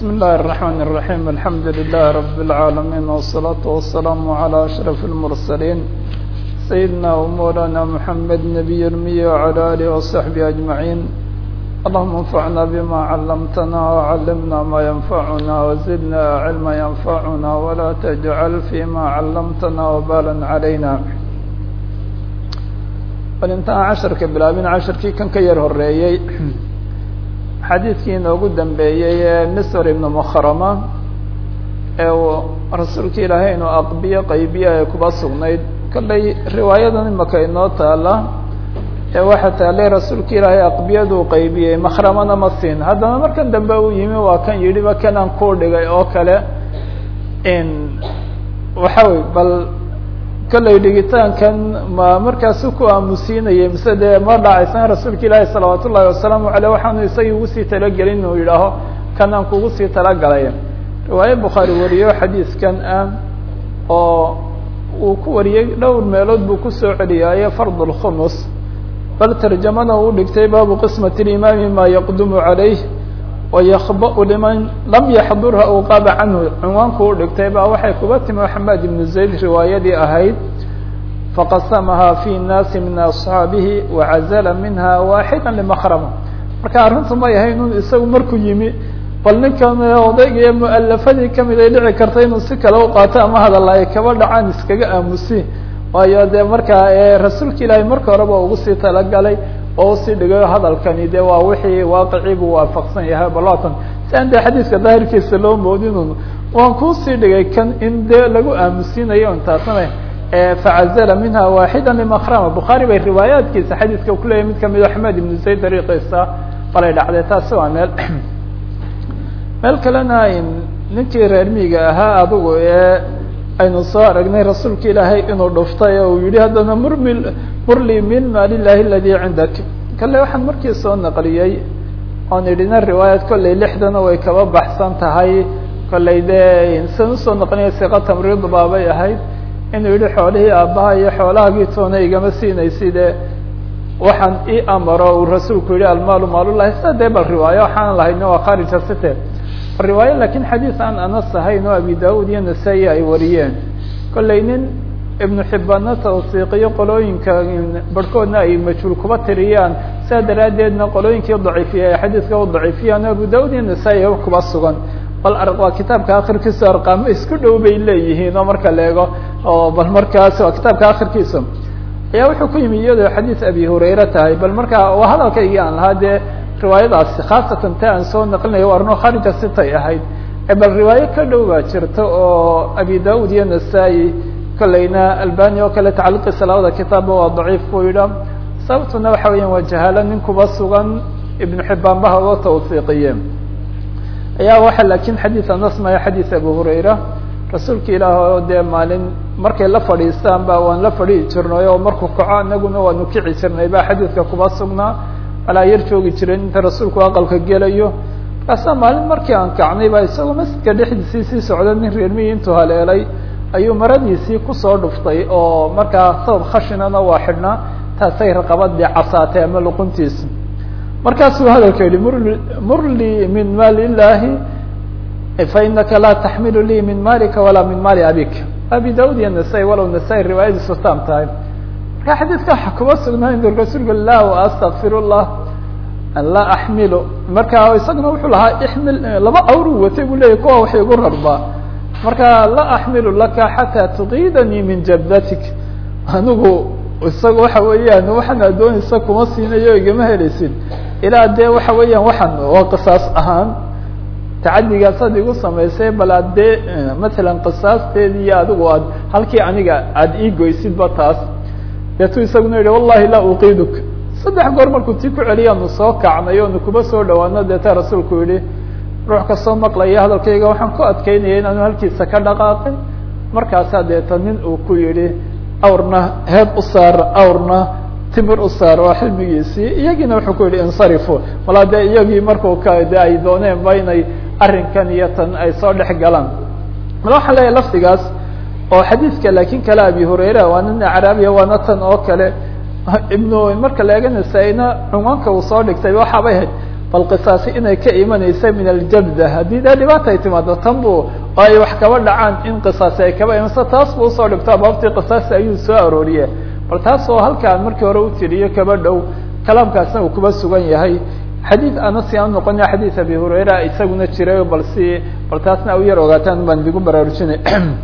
بسم الله الرحمن الرحيم الحمد لله رب العالمين والصلاة والسلام على أشرف المرسلين سيدنا ومولانا محمد نبي المية وعلى آله وصحبه أجمعين اللهم انفعنا بما علمتنا وعلمنا ما ينفعنا وزدنا علما ينفعنا ولا تجعل فيما علمتنا وبالا علينا bal intaan casharka bilaabin casharkii kan ka yar horeeyey xadiidkii inoogu dambeeyey ee misr ibnu mukhrama ee uu rasuulka ilaahay inuu aqbiyo qaybiye ay kuba sugnayd kollay riwaayadan imaka inoo taala ee waxaa taalay rasuulka ilaahay aqbiyaduu qaybiyey makhramana ma siin haddana markan dambe uu yimi waa kan yidhiba kanaan kuu dhigay oo kale waxa wey bal kollay dhigitaankan ma markaasu ku aamusiinayay mise dee ma dhacaysan rasuulka ilaahi salawaat ullahi wasalaamu aleyh waxaanu isagii ugu sii talagelin inuu yidhaaho kanaan kugu sii talagalay riwaaye bukhaari wariyo xadiiskan ah oo uu ku wariyey dhowr meelood buu kusoo celiyaaye fard lkhumus bal tarjamada uu dhigtay baabu qismat limaami ma yaqdumu calayh wayakba'u liman lam yaxdurha u qaaba canhu cinwaanku u dhigtay baa waxay kuba timi xamaad ibnu zayd riwaayadii ahayd faqasamaha fi nnaasi min asxaabihi wacazala minha waaxida limakrama marka arrintu may ahayn un isagu markuu yimi bal ninkan odayga ee mualafadii kamid ay dhici karta inuu si kale u qaato ama hadalla ay kaba dhacaan iskaga aamusi waayo dee markaa rasuulka ilaahay marka horeba ugu sii talagalay oo usii dhigayo hadalkani de waa wixii waaqicii buu waafaqsan yahay balatan si aan de xadiiska daahirkiisa loo moodinun waan kuusii dhigay kan in dee lagu aamusiinayo intaasna facazala minha waaxida limakrama bukhaari bay riwaayaadkiisa xadiiska kuleeyahy mid kamid axmed ibnu zayd dariiqiisa balay dhacday taasi waa meel meel kalena ninkii reer miiga ahaa adigu ee aynu soo aragnay rasuulka ilaahay inuu dhuftay oo uu yihi haddana murmi murli min maalilahi aladii cindak kale waxaan markii soo naqliyey oon idhina riwaayad kollay lixdana way kaba baxsan tahay kollay dee san usoo naqliya siqa tamriid baabay ahayd inuu yihi xoolihii aabbaha iyo xoolahaagii toona igama siinaysid waxaan ii amaro uu rasuulku yihi almaalu maalullahi sida dee bal riwaayo waxaan lahayna waa kharija site riwaayo lakin xadiis aan anas ahayn oo abi daud iyo nasaa-i ay wariyeen kollay nin ibnu xibbaanna tawsiiqiyo qolooyinka barhkoodna ay majhuul kuba tiriyaan sidaa daraaddeedna qolooyinkii daciifiya ay xadiiska u daciifiyaan abu daud iyo nasaa-i kuba sugan bal waa kitaabka akhirkiisa arqaamo isku dhow bay leeyihiin oo marka la eego oo bal markaas waa kitaabka akhirkiisa ayaa wuxuu ku yimi iyadoo xadiis abi hurayre tahay bal marka waa hadalkaygii aan lahaa dee riwaayadaasi khaasatan ta aan soo naqlinayo arno kharija sitay ahayd bal riwaayo ka dhow baa jirta oo abi daud iyo nasaa-i kolleyna albani oo kale tacaliqiisa labada kitaabba waa daciif buu yidha sababtuna waxa weeyaan waa jahaalo nin kuba sugan ibnu xibaan baha loo tawsiiqiye ayaa waxa lakin xadiis anas maya xadiis abu hurayra rasuulka ilaah oo dee maalin markay la fadhiistaan ba waan la fadhihi jirnay oo markuu kaco anaguna waanu kici jirnay ba xadiidka kuba sugnaa alaa yar joogi jiren inta rasuulku aqalka gelayo markaasa maalin markii aan kacnay ba isagoo masjidka dhexdiisii sii socda nin reermiyi intuu haleelay ayuu maradiisii kusoo dhuftay oo markaa sabab khashinana waa xidhnaa taasay raqabadii casaatay ama luquntiisa markaasuu hadalka yihi mur mur lii min maali illahi fainaka laa taxmilu lii min maalika walaa min maali abik abi daud iyo nasaa-i walow nasaa-i riwaayadiisu taam tahay marka xadiiska waxa kuma sugnaa inu rasuulka lah astakfir llah an laa axmilu marka isaguna wuxuu lahaa ixmil laba awru watay buu leyahy kuwa wax igu rarbaa marka laa axmilu laka xataa tuqiidanii min jabdatik anigu isaga waxa weeyaan waxaan adoonaysa kuma siinayo igama helaysid ilaa dee waxa weeyaan waxaan oo qisaas ahaan tacadigaasad igu samaysay bal aad dee matalan qisaasteedi iyo adigu aad halkii aniga aada ii goysidba taas deetu isaguna yihi wallahi laa uqiiduk saddex goor markuu tii ku celiyaanu soo kacnay oonu kuba soo dhawaano deeta rasuulku yihi ruux kasoo maqlaya hadalkayga waxaan ku adkeynaya inaanu halkiisa ka dhaqaaqin markaasaa deeta nin uu ku yihi awrna heeb u saar awrna timir u saar waa xilmigiisii iyagiina wuxuu ku yihi insarifu malaa dee iyagii markuu ka de ay dooneen ba inay arrinkan iyo tan ay soo dhex galaan mala waxaan leeyahay lafdigaas oo xadiidka lakin kale abi hurayra waa nin acraabiya waana tan oo kale ibnu marka la eega nasaa-ina cunwaanka uu soo dhigtay waxaabay ahayd bal qisaasi inay ka imanaysa min aljabda haddii dee dhibaata ay timaado tan bu oo ay wax kaba dhacaan in qisaasi ay kaba imanayso taas bu usoo dhigto abaabtii qisaasi ayuu soo arooriye bal taas oo halkaan markii hore u tiriyo kaba dhow kalaamkaasna uu kuba sugan yahay xadiid anasi aan noqonya xadiid abi hurayra isaguna jiray bal si bal taasna u yar ogaataan baan idigu baraarujinay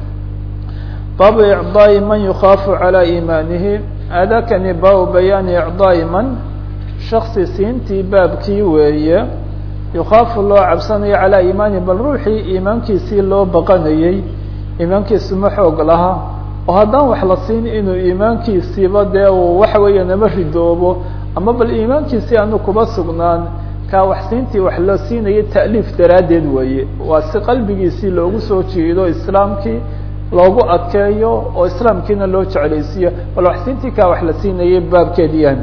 baabu icdaa'i man yukhaafu calaa iimaanihi adakani baabu bayaani icdaa'i man shaksi siintii baabkii weeye yukhaafu loo cabsanayo calaa iimaanihi bal ruuxii iimaankiisii loo baqanayey iimaankiisu ma xoog laha oo haddaan wax la siin inuu iimaankiisiiba dee uu waxa weeye nama ridoobo ama bal iimaankiisii aanu kuba sugnaan kaa wax siintii wax loo siinaya ta'liif daraaddeed weeye waa si qalbigiisii loogu soo jiido islaamkii loogu adkeeyo oo islaamkiina loo jeclaysiiyo bal wax siintii kaa wax la siinayay baabkeedi yahay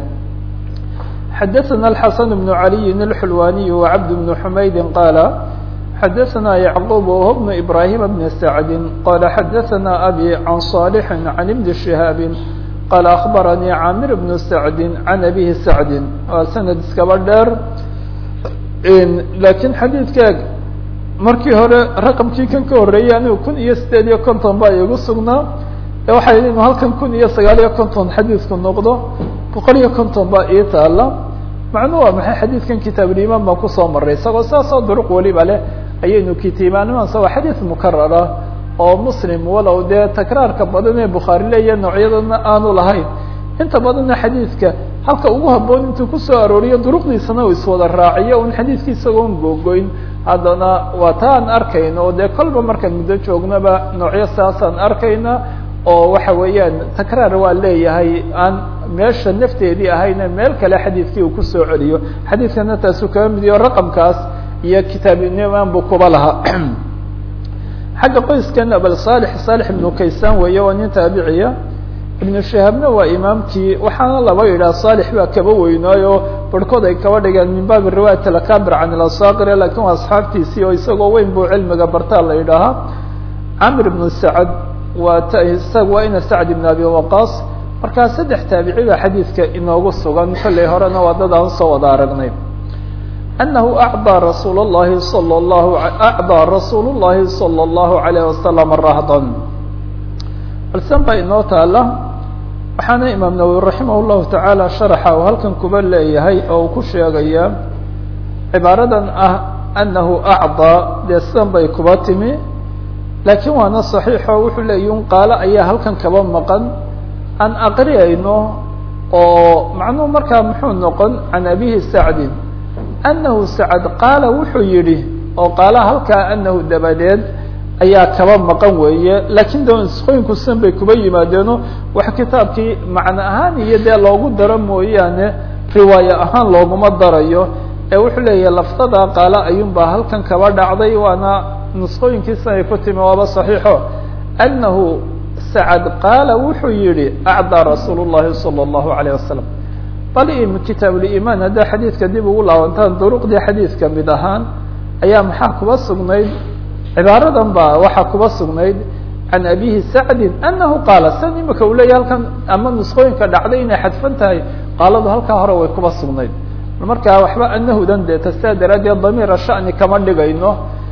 xadaثna الxaسن بن عaliي الxulwaniي وcabd بن حmaydi qاala xadaثna yعqوb وهو بن إbrahيm بن سعد qala xadaثna abي عan صالح عan بن شهاab qala أخbarnي cاmir بن سعد عan أbيه سعد waa sanad iskaba dheer lakiin xadiidkeeg markii hore raqمkii kan ka horeeyey anigu kun iyo sideed iyo konton baa igu sugnaa waxay inu halkan kun iyo sagaal iyo konton xadiidku noqdo boqol iyo konton baa ii taala macnuu waa maxay xadiidkan kitaabulimaan baan kusoo maray isagoo saasoo duruq weliba leh ayaynu kitiimaanimaan waa xadiid mukarara oo muslim walow dee takraarka badan ee bukhaari leeya noocyadana aanu lahayn inta badanna xadiidka halka ugu haboon intuu kusoo arooriyo duruqdiisana uu iswada raaciyo un xadiidki isagoon googoyn haddana waa ta aan arkayno oo dee kolba markaan muddo joognaba noocyo saasaan arkayna oo waxa weeyaan takraar waa leeyahay aan meesha nafteedii ahayna meel kale xadiidkii uu kusoo celiyo xadiidkana taasuu kaga mid iyo raqamkaas iyo kitaabnimaan buu kuba lahaa xagga qoyskan abal saalix saalix ibnu kaysaan weeye waa nin taabiciya ibnu shahaabna waa imaamkii waxaana laba yidhaha saalix baa kaba weynaayo barhkood ay kaba dhigeen min baabi riwaayat alakabir can ilasaakir lakin waa asxaabtiisii oo isagoo weyn buu cilmiga bartaa la yidhaahaa camr ibnu sacad waa t isaga waa ina sacd ibn abi waqaas markaa saddex taabici baa xadiidka inoogu sugan kollay horena waa dad aan soo wada aragnay anahu acdaa rasuul اllahi salى اlahu acdaa rasuul اllahi salى اllahu alayh wasalam rahdan balsan baa inoo taala waxaana imaam nawowi raximah llahu tacaala sharaxa uu halkan kuba leeyahay oo uu ku sheegaya cibaaradan ah anahu acdaa dee sidan bay kuba timi laakiin waana صaxiixo wuxuu leeyi un qaalo ayaa halkan kaba maqan aan aqriyayno oo macnuhu markaa muxuu noqon can abihi sacdin anahu sacd qaala wuxuu yidhi oo qaalaha halkaa anahu dabadeed ayaa kaba maqan weeye laakiin de isqooyinku sidan bay kuba yimaadeeno wax kitaabkii macno ahaan iyo dee loogu daro mooyaane riwaayo ahaan looguma darayo ee wuxuu leeyahay laftada qaala ayuunbaa halkan kaba dhacday waana nusqooyinkiisa ay ku timi waaba صaxiixo anahu sacad qaala wuxuu yihi acdaa rasuul الlahi salى الlahu عalيه wasalam bal kitaabulimaan haddaa xadiidka dib ugu laabantaan duruqdii xadiidka mid ahaan ayaa maxaa kuba sugnayd cibaaradan ba waxaa kuba sugnayd can abihi sacdi anahu qaala san imika uu leeyahy halkan ama nusqooyinka dhacday inay xadfan tahay qaaladu halkaa hore way kuba sugnayd markaa waxba anahudan dee tasaa daraaddeed damiira shani kama dhigayno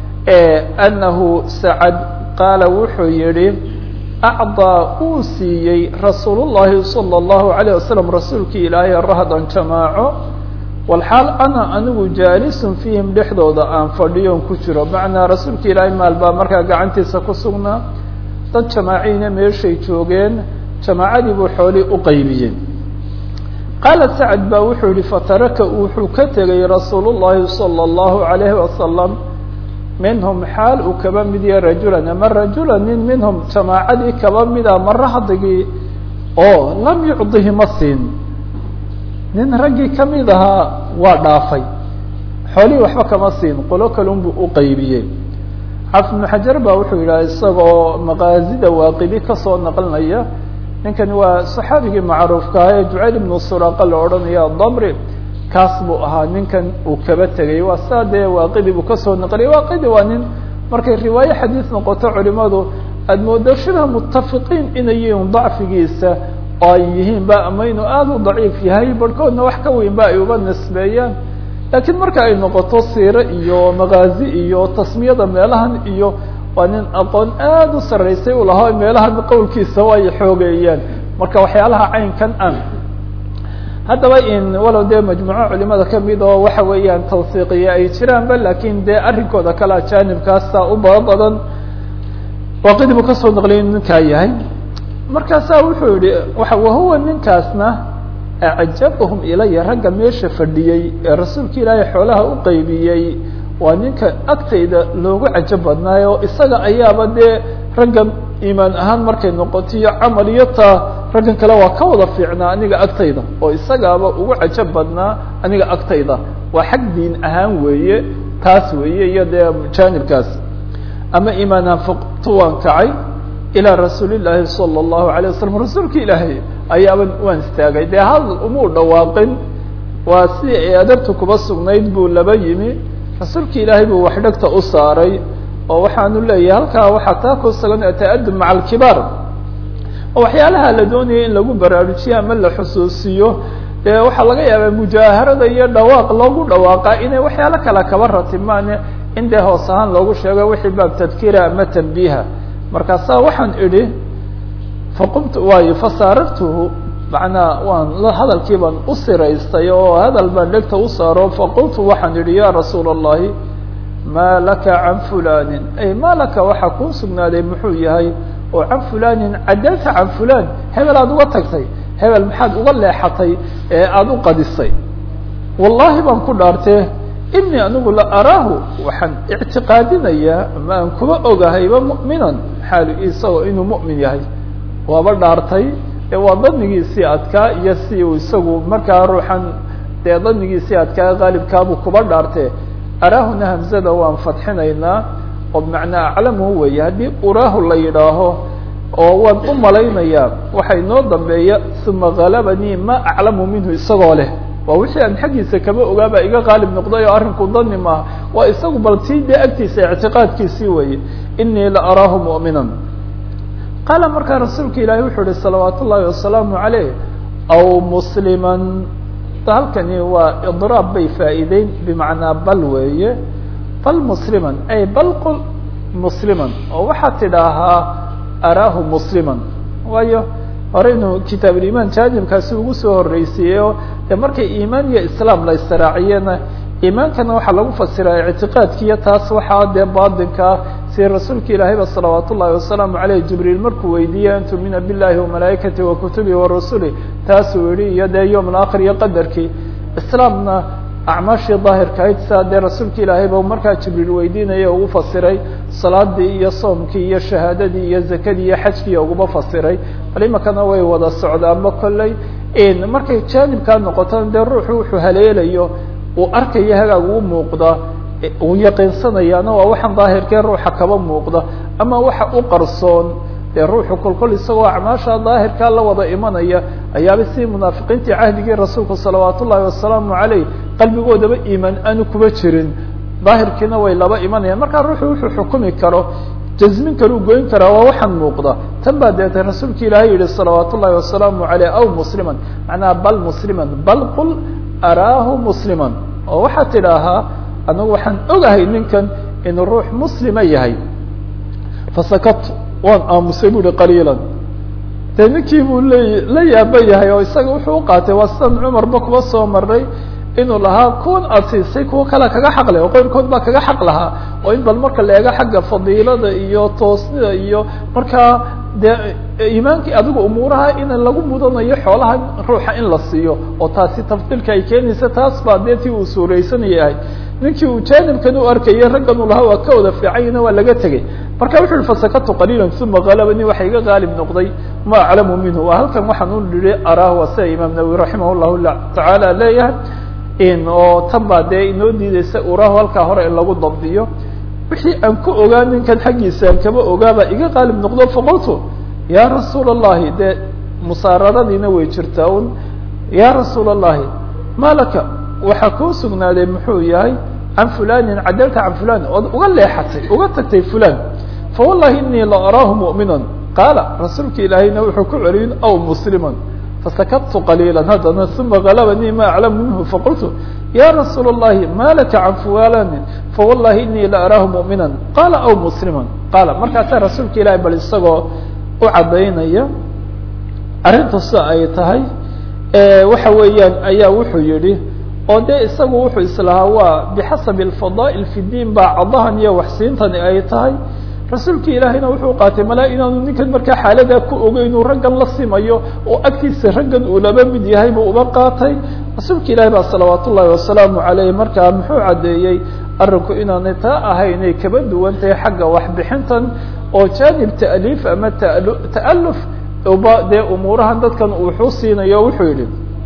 anahu sacad qaala wuxuu yihi acdaa uu siiyey rasuul llahi salى اllahu alayه wasalam rasuulkii ilaahay rahdan jamaaco walxaal ana anigu jaalisun fiihim dhexdooda aan fadhiyoon ku jiro macnaa rasuulka ilaahay maal baa markaa gacantiisa ku sugnaa dad jamaaciina meeshay joogeen jamaacadii buu xoolii u qaybiyey qaala sacad baa wuxuu yihi fataraka wuxuu ka tegay rasuul llahi salى اllahu alayhi wasalam minhum xaal uu kaba mid yahay rajulan ama rajula nin minhum jamaacadii kaba mida ma rahdigii oo lam yucdihi ma siin nin raggii kamid ahaa waa dhaafay xoolihii waxba kama siin qolo kalun buu u qaybiyey xaafid ibnu xajar ba wuxuu yidhaha isagoo maqaazida waaqidi kasoo naqlinaya ninkani waa saxaabigii macruufka ah ee jucayl ibnu suraqa la odhanaya dabri kaas buu ahaa ninkan uu kaba tegay waa saa dee waaqidi buu kasoo naqliyay waaqidi waa nin markay riwaaye xadiis noqoto culimadu aada moodo shibha mutafiqiin inay yihiin dacfigiisa oo ay yihiin ba ama inuu aada u daciif yahay barhkoodna wax ka weyn ba ay uba nisbeeyaan laakiin marka ay noqoto siire iyo makaazi iyo tasmiyada meelahan iyo waa nin aqoon aada u sarreysay u lahaa meelahan qowlkiisa ay xoogeeyaan marka waxyaalaha caynkan ah haddaba in walow dee majmuuco culimada kamid oo waxa weeyaan tawsiiqiye ay jiraanba lakin dee arrinkooda kale ajaanibkaasa u baba badan waaqidi buu kasoo naqliyay ninkaa yahay markaasaa wuxuu yihi waa wahuwa ninkaasna acjabahum ilaya ragga meesha fadhiyey ee rasuulka ilaahay xoolaha u qeybiyey waa ninka agtayda loogu cajab badnaayo isaga ayaaba dee ragga iimaan ahaan markay noqoto iyo camal iyo taa raggan kale waa ka wada fiicnaa aniga agtayda oo isagaaba ugu cajab badnaa aniga agtayda waa xag diin ahaan weeye taas weeye iyo dee jaanibkaas ama iimaan ahaan faqtu waan kacay ilaa rasuuli llaahi sala allahu alay wasalam rasuulka ilaahay ayaaba waan istaagay dee hadal umuu dhawaaqin waa si ay adabta kuba sugnayd buu laba yimi rasuulka ilaahay buu wax dhegta u saaray oo waxaanu leeyahay halkaa waxaa taa ku sugan ata'adub maca alkibaar oo waxyaalaha la doonaya in lagu baraarujiyo ama la xusuusiyo dee waxaa laga yaabaa mujaaharada iyo dhawaaq loogu dhawaaqaa inay waxyaalo kale kaba ratimaane in dee hoos ahaan loogu sheego wixii baab tadkiira ama tanbiiha markaasaa waxaan idhi faqumtu waayo fasaarartuhu macnaa waan hadalkii baan u siraystay oo hadal baan dhegta u saaro faqultu waxaan idhi ya rasuula allahi maa laka can fulanin ay maa laka waxaa kuu sugnaaday muxuu yahay oo can fulanin cadalta can fulan hebel aada uga tagtay hebel maxaad uga leexatay ee aada u qadisay wallahi baan ku dhaartee inii anigu la araahu waxaan ictiqaadinayaa ama aan kuba ogahayba mu'minan xaalu isagoo inuu mu'min yahay waaba dhaartay ee waa danigiisii adkaa iyo si uu isagu markaa ruuxan dee danigiisii adkaa qaalibkaabuu kuba dhaartee araahuna hamzada waan fadxinaynaa oo bimacnaa aclamuhu weeye haddii uraahu la yidhaaho oo waan u malaynayaa waxa inoo dambeeya uma galabanii ma aclamu minhu isagoo leh waa wixii aan xaggiisa kama ogaaba iga qaalib noqday oo arrinku dani maaha waa isagu bal tii dee agtiisa ictiqaadkiisii weeye inii la araahu mu'minan qaala markaa rasuulka ilaahi wuxuu ihi salawaat ullaahi wasalaamu calayh aw musliman halkani waa idraab bay faa'iideyn bimacnaa bal weeye bal musliman ay bal qul musliman oo waxaad tidhaahaa araahu musliman waayo horeynu kitaabulimaan jaanibkaasi ugu soo horreysiiyey oo dee markay iimaan iyo islaam la istiraaciyena iimaankana waxaa lagu fasiraa ictiqaadkiiyo taas waxaa dee baatinkaa si rasuulka ilaahayba salawaat ullahi wasalaamu caleyh jibriil markuu weydiiyey an tumina billahi wamalaa'ikati wa kutubihi wa rusuli taasuu yihi iyo dee yowm alaakhir iyo qadarkii islaamna acmaashii daahirkahayd saa dee rasuulka ilaahayba markaa jibriil weydiinaya ugu fasiray salaadii iyo soomkii iyo shahaadadii iyo zakadii iyo xajkii uguba fasiray bal imakana way wada socdaanba kolley markay jaanibkaa noqotona dee ruuxu wuxuu haleelayo uu arkayo hagaag uu muuqda uu yaqiinsanayaana waa waxaan daahirkee ruuxa kaba muuqda ama waxa u qarsoon dee ruuxu kolkol isagoo acmaasha daahirkaa la wada imanaya ayaaba si munaafiqiintii cahdigii rasuulku salawaat ullaahi wasalaamu caleyh qalbigoodaba iimaan aanu kuba jirin daahirkiina way laba imanayaan markaa ruuxu wuxuu xukumi karo jazmin kale u goyn karaa waa waxaan muuqda tan baa deetay rasuulka ilaahay yihi salawaat ullaahi wasalaamu caleyh aw musliman macnaha bal musliman bal qul araahu musliman oo waxaad tidhaahaa anagu waxaan ogahay ninkan inuu ruux muslima yahay fasakatu waan aamusay bu uhi qaliilan dee ninkii buu le la yaaba yahay oo isaga wuxuu uqaatay waa sidan cumarba kuba soo maray inuu lahaa kuwan aad siisay kuwa kale kaga xaq leh oo qeyrkood baa kaga xaq lahaa oo in bal marka la eego xagga fadiilada iyo toosnida iyo markaa dee iimaankii adigu umuuraha in lagu mudanayo xoolaha ruuxa in la siiyo oo taasi tafdiilka ay keenaysa taas baa dee tii uu suuraysanaya ninkii uu jaanibkan u arkayay raggan uu lahaa waa ka wada fiicanyina waa laga tegey marka wuxu uhi fasakatu qaliila uma galabani waxa iga qaalib noqday ma aclamu minhu waa halkan waxaan u yihi araahu waa sida imaam nawowi raximah llahu tacaala leeyahay oo tan baa dee inoo diideysa urahu halkaa hore in lagu dabdiyo wixii aan ku ogaa ninkan xaggiisa aan kama ogaaba iga qaalib noqdo faqultu ya rasuul allahi dee musaararadiina way jirtaa un ya rasuul allahi ma laka waxaa kuu sugnaaday muxuu yahay can fulanin cadalta can fulan ood uga leexatay uga tagtay fulan fawallahi inii la araahu mu'minan qaala rasuulka ilaahayna wuxuu ku celiyin aw musliman fasakadtu qaliila haddana uma galabanii ma aclamu minhu faqultu ya rasuul الlahi ma laka can fuwalani fawallahi inii la araahu muؤmina qala aw muslima qaala markaasaa rasuulka ilahi bal isagoo u cadaynaya arrinta sida ay tahay waxa weeyaan ayaa wuxuu yihi oo dee isagu wuxuu islahaa waa bixasabi alfadaa'il fi diin baa cadahan iyo waxsiintani ay tahay rasuulka ilaahayna wuxuu qaatay malaa inaanu ninkan markaa xaaladaa ku ogo inuu raggan la simayo oo agtiisa raggan uu laba mid yahay buu uba qaatay rasuulka ilaahi baa salawaat ullahi wasalaamu caleyh markaa muxuu caddeeyey arrinku inaanay taa ahaynay kaba duwan tahay xagga waxbixintan oo jaanib ta'liif ama ta'aluf uba dee umuurahan dadkan wuxuu siinayo wuxuu yihi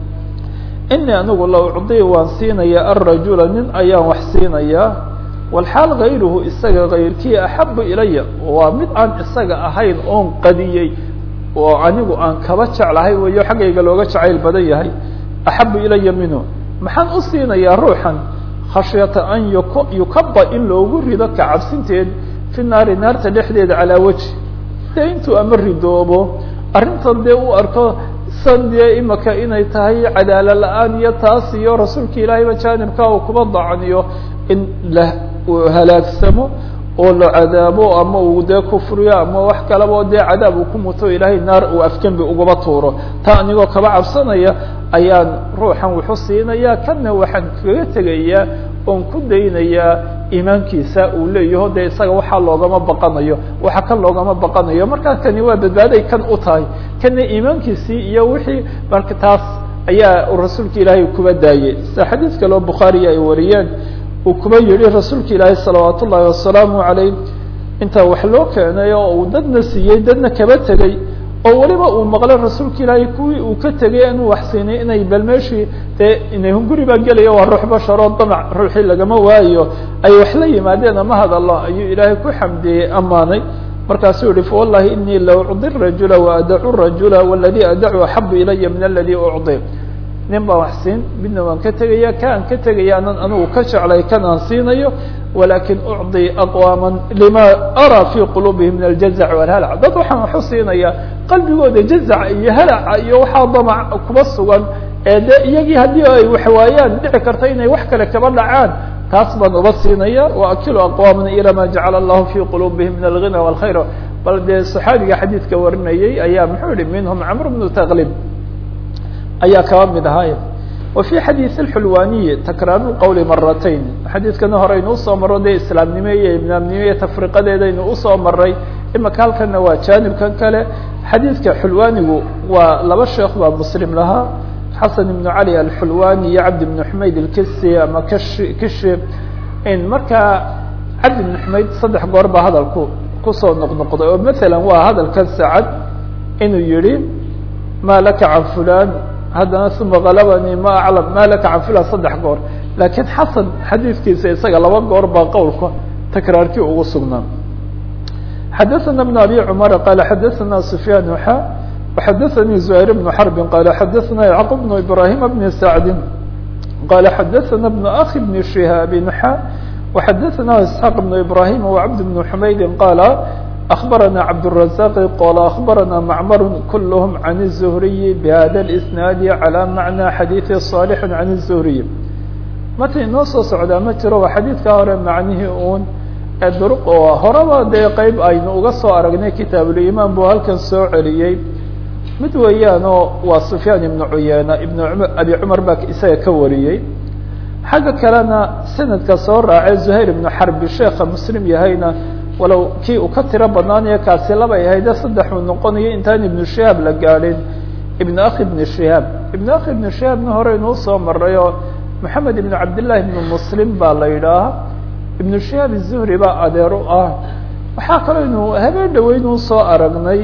inii anigu la ucdii waan siinaya alrajula nin ayaan wax siinayaa walxaal gayruhu isaga kayrkii axabu ilaya waa mid aan isaga ahayn oon qadiyey oo anigu aan kaba jeclahay weyo xaggayga looga jacayl badan yahay axabu ilaya minhu maxaan u siinayaa ruuxan khashyata an yukaba in loogu rido kacabsinteed fi naari naarta dhexdeeda calaa weji dee intuu ama ridoobo arrintan dee u arko san dee imaka inay tahay cadaalo la-aan iyo taas iyo rasuulka ilaahayba jaanibka uu kuba dacniyo in la halaagsamo oo la cadaabo ama uu dee kufriyo ama wax kalaba dee cadaab uu ku muto ilaahay naar uu afgembi ugaba tuuro taa anigoo kaba cabsanaya ayaan ruuxan wuxu siinaya kana waxaan kaga tegayaa oon ku daynayaa iimaankiisa uu leeyaho dee isaga waxaa loogama baqanayo waxa kan loogama baqanayo markaa kani waa badbaaday kan u tahay kana iimaankiisii iyo wixii marka taas ayaa rasuulka ilaahay kuba daayey sida xadiid kaleo bukhaariya ay wariyeen uu kuba yihi rasuulka ilaahay salawaat ullaahi wasalaamu calayh intaa wax loo keenay oo uu dadna siiyey dadna kaba tegey oo weliba uu maqlay rasuulka ilaahay kuwii uu ka tegay inuu wax siinay inay bal meeshii dee inay hunguri baa gelaya waa ruux basharoo damac ruuxii lagama waayo ay wax la yimaadeen ama hadallo ayuu ilaahay ku xamdiyey ammaanay markaasuu yihi fawallahi inii la ucdi rajula waadacu rajula waladii adacu axabu ilaya min aladii ucdi nin baan wax siin midna waan ka tegaya ka aan ka tegaya anan anigu ka jeclay kan aan siinayo walakin ucطi aqwaama lima araa fi quluubihim min aljazac walhalac dad waxaan waxu siinaya qalbigooda jazaca iyo halaca iyo waxaa damac kuba sugan ee de iyagii haddii ay waxwaayaan dhici karta inay wax kale kaba dhacaan taas baan uba siinaya waakilu aqwaama ila ma jacala allahu fi quluubihim min alghina wاlkhayr bal dee saxaabiga xadiidka warinayay ayaa muxuu yihi minhum camr bnu taqlib ayaa kaba mid ahaay wa fi xadiiث اxulwaniyi takraaru qowli maratayn xadiidkana horeynu usoo maro dee islaamnimo iyo imaamnimo iyo tafriqadeedaynu usoo maray imaka halkana waa jaanibkan kale xadiidka xulwanigu waa laba sheekh baa muslim lahaa xasan ibnu cali alxulwani iyo cabdi bnu xumayd ilkisi ama kashi kishi in markaa cabdi bnu xumayd saddex goor baa hadalku kusoo noqnoqday oo maala waa hadalkan sacad inuu yihi ma laka can fulan haddana uma galabani ma aclam ma laka can fulan saddex goor laakiin xasan xadiidkiisa isaga laba goor baa qowlka takraarkii ugu sugnaa xadaثana بn abi cmar qala xadaثana sufyaan xa وxadaثanii زهayr بن xرb qala xadaثana yعqub بن ibrahim بn sacdi qala xadaثana بn akhi بn شihaabi xa وxadaثana isحاq بن ibrahim وcbd بن xumayd qala أخبرنا عبد الرزاق قال أخبرنا معمر كلهم عن الزهري بهذا الإسناad على معنى xadيiث صالح عن الزهري marta inoo soo socdaa ma jiro waa xadiidka hore macnihii un druq oo horaba dee qeyb aynu uga soo aragnay kitaabulimaan buu halkan soo celiyey mid weeyaanoo waa سufyaan iبن cuyeyna iبn abi cmar baa isaga ka wariyey xagga kalena sanadka soo raacay زuhayr iبن xarbi sheeka mslim yahayna walow kii uu ka tiro badnaanaya kaasi labay ahayde saddex uu noqonayo intaan ibnu shihaab la gaadhin ibn akhi ibn shihaab ibn akhi ibn shihaabna hore inuu soo maray oo moxamed ibn cabdillahi ibn muslim baa la yidhaaha ibnu shihaab izuhri baa adeer u ah waxaa kaloo inu habeen dhaweyn uu soo aragnay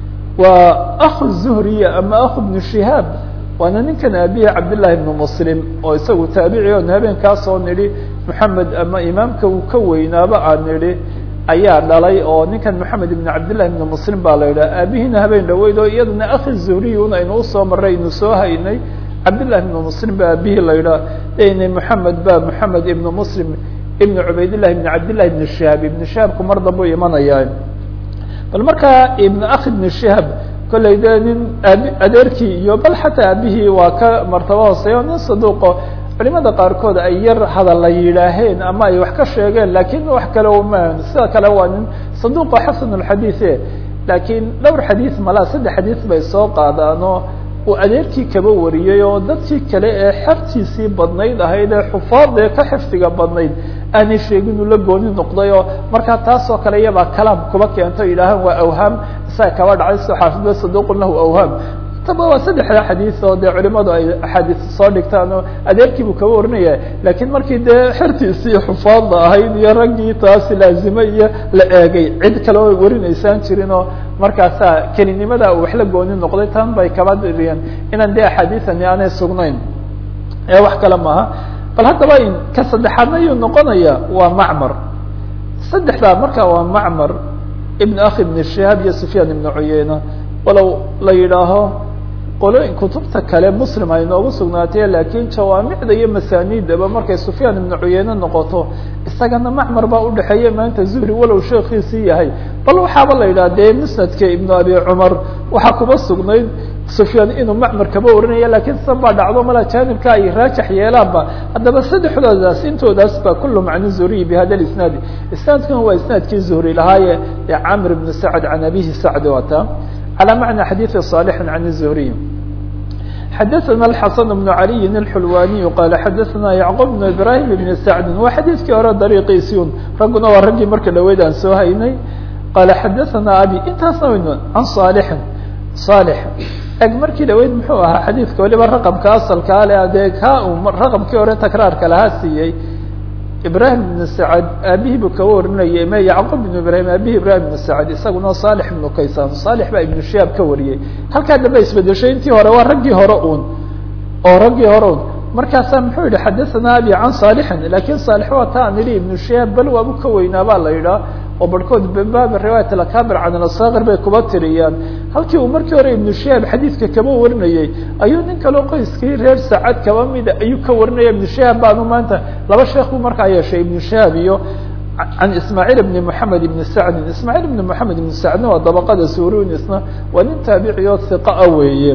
waa akhu zuhriya ama akhu ibnu shihaab waana ninkan aabihi cabdillahi ibnu muslim oo isagu taabici on habeenkaasoo nidhi moxamed ama imaamka uu ka weynaaba aan nidhi ayaa dhalay oo ninkan moxamed ibn cabdillahi ibn muslim baa la yidhaha aabihiina habeen dhaweyd oo iyadana akhi zuhriyun aynu usoo maray aynu soo haynay cabdillahi ibn muslim ba aabihii la yidhaha n moxamed ba moxamed ibn muslim ibn cubaydillahi ibn cabdillahi ibn shihaab ibn shihaabku mar dambu imanayaa bal markaa ibn akhi ibn shihaab kollay dee nin aabi adeerkii iyo bal xataa aabihii waa ka martabo hooseeyo nin saduuqo culimada qaarkood ay yar hadalla yidhaaheen ama ay wax ka sheegeen lakin wax kale ma sida kale waa nin saduqa xasan اxadiiثe lakiin dhowr xadiiث malaa saddex xadiiث bay soo qaadaanoo uu adeerkii kaba wariyey oo dadkii kale ee xertiisii badnayd ahayd ee xufaad ee ka xifdiga badnayd aanay sheegin uu la gooni noqday oo markaa taasoo kale iyabaa kalaam kuba keento yidhaahaan waa awhaam isaga kaba dhacay soo xaafidba saduqun lahu awhaam taba waa saddexda xadiis oo dee culimadu ay axaadiis soo dhigtaan oo adeerkiibuu kaba warinaya lakiin markii dee xertiisii xufaadda ahayd iyo raggii taasi laazimay iyo la eegay cid kale oo warinaysaan jirin oo markaasaa kelinimada uu wax la gooni noqday tan bay kaba diriyeen inaan dee axaadiisani aanay sugnayn ee wax kale maaha bal haddaba in ka saddexaadna ayuu noqonaya waa macmar saddexdaa marka waa macmar ibn akhi ibn shihaab iyo sufyaan ibn cuyeyna walow la yidhaaho qolooyin kutubta kale muslim ay noogu sugnaatay lakiin jawaamicda iyo masaaniidaba markay sufyaan ibnu cuyeyne noqoto isagana macmar baa udhexeeya maanta zuhri walow sheekiisii yahay bal waxaaba la yidhaha dee musnadka ibnu abi cumar waxaa kuba sugnayd sufyaan inuu macmar kaba warinaya lakiin sidan baa dhacdo mala jaanibka ay raajax yeelaanba haddaba saddexdoodaas intoodaas ba kullu macni zuhriyi bi hada isnaadi isnaadkuna waa isnaadkii zuhri lahaaye ee camr ibn sacd can abihi sacd wata على معنى حديث صالح عن الزهري حدثنا الحسن بن علي الحلواني قال حدثنا يعقوب بن إبراهيم بن سعد وحديثkii hore dريقيسيون ragguna waa raggii marka dhaweyd aan soo haynay قال حدثنا أبي intaasna waynu عن صالح صالح eg markii dhaweyd muxuu ahaa xadiidka waliba raqمka asalkaa le dee ka raqمkii hore تakraarka lahaa siiyey ibrahim ibn sacad aabihii buu kaba warinayay me yacqub ibn ibrahim aabihi ibrahim ibn sacad isaguna salix ibnu kaysan salix baa ibnu shihaab ka wariyey halkaa dambe isbedeshay intii hore waa raggii hore un oo raggii hore un markaasaa muxuu yihi xadathana abi can saalixin lakin saalix waa ta an idhi ibnu shihaab bal waabu ka weynaa baa la yidhaah oo barhkood baabi riwaayat alakabir can alasakir bay kuba tiriyaan halkii uu markii hore ibnu shihaab xadiidka kaba warinayey ayuu nin kaloo qoyskii reer saacad kaba mida ayuu ka warinaya ibnu shihaab baanu maanta laba sheekh buu markaa yeeshay ibnu shihaab iyo can ismaaciil ibni moxamed ibni sacdin ismaaciil ibni moxamed ibni sacdin waa dabaqada surunisna waa nin taabici oo hiqa a weeye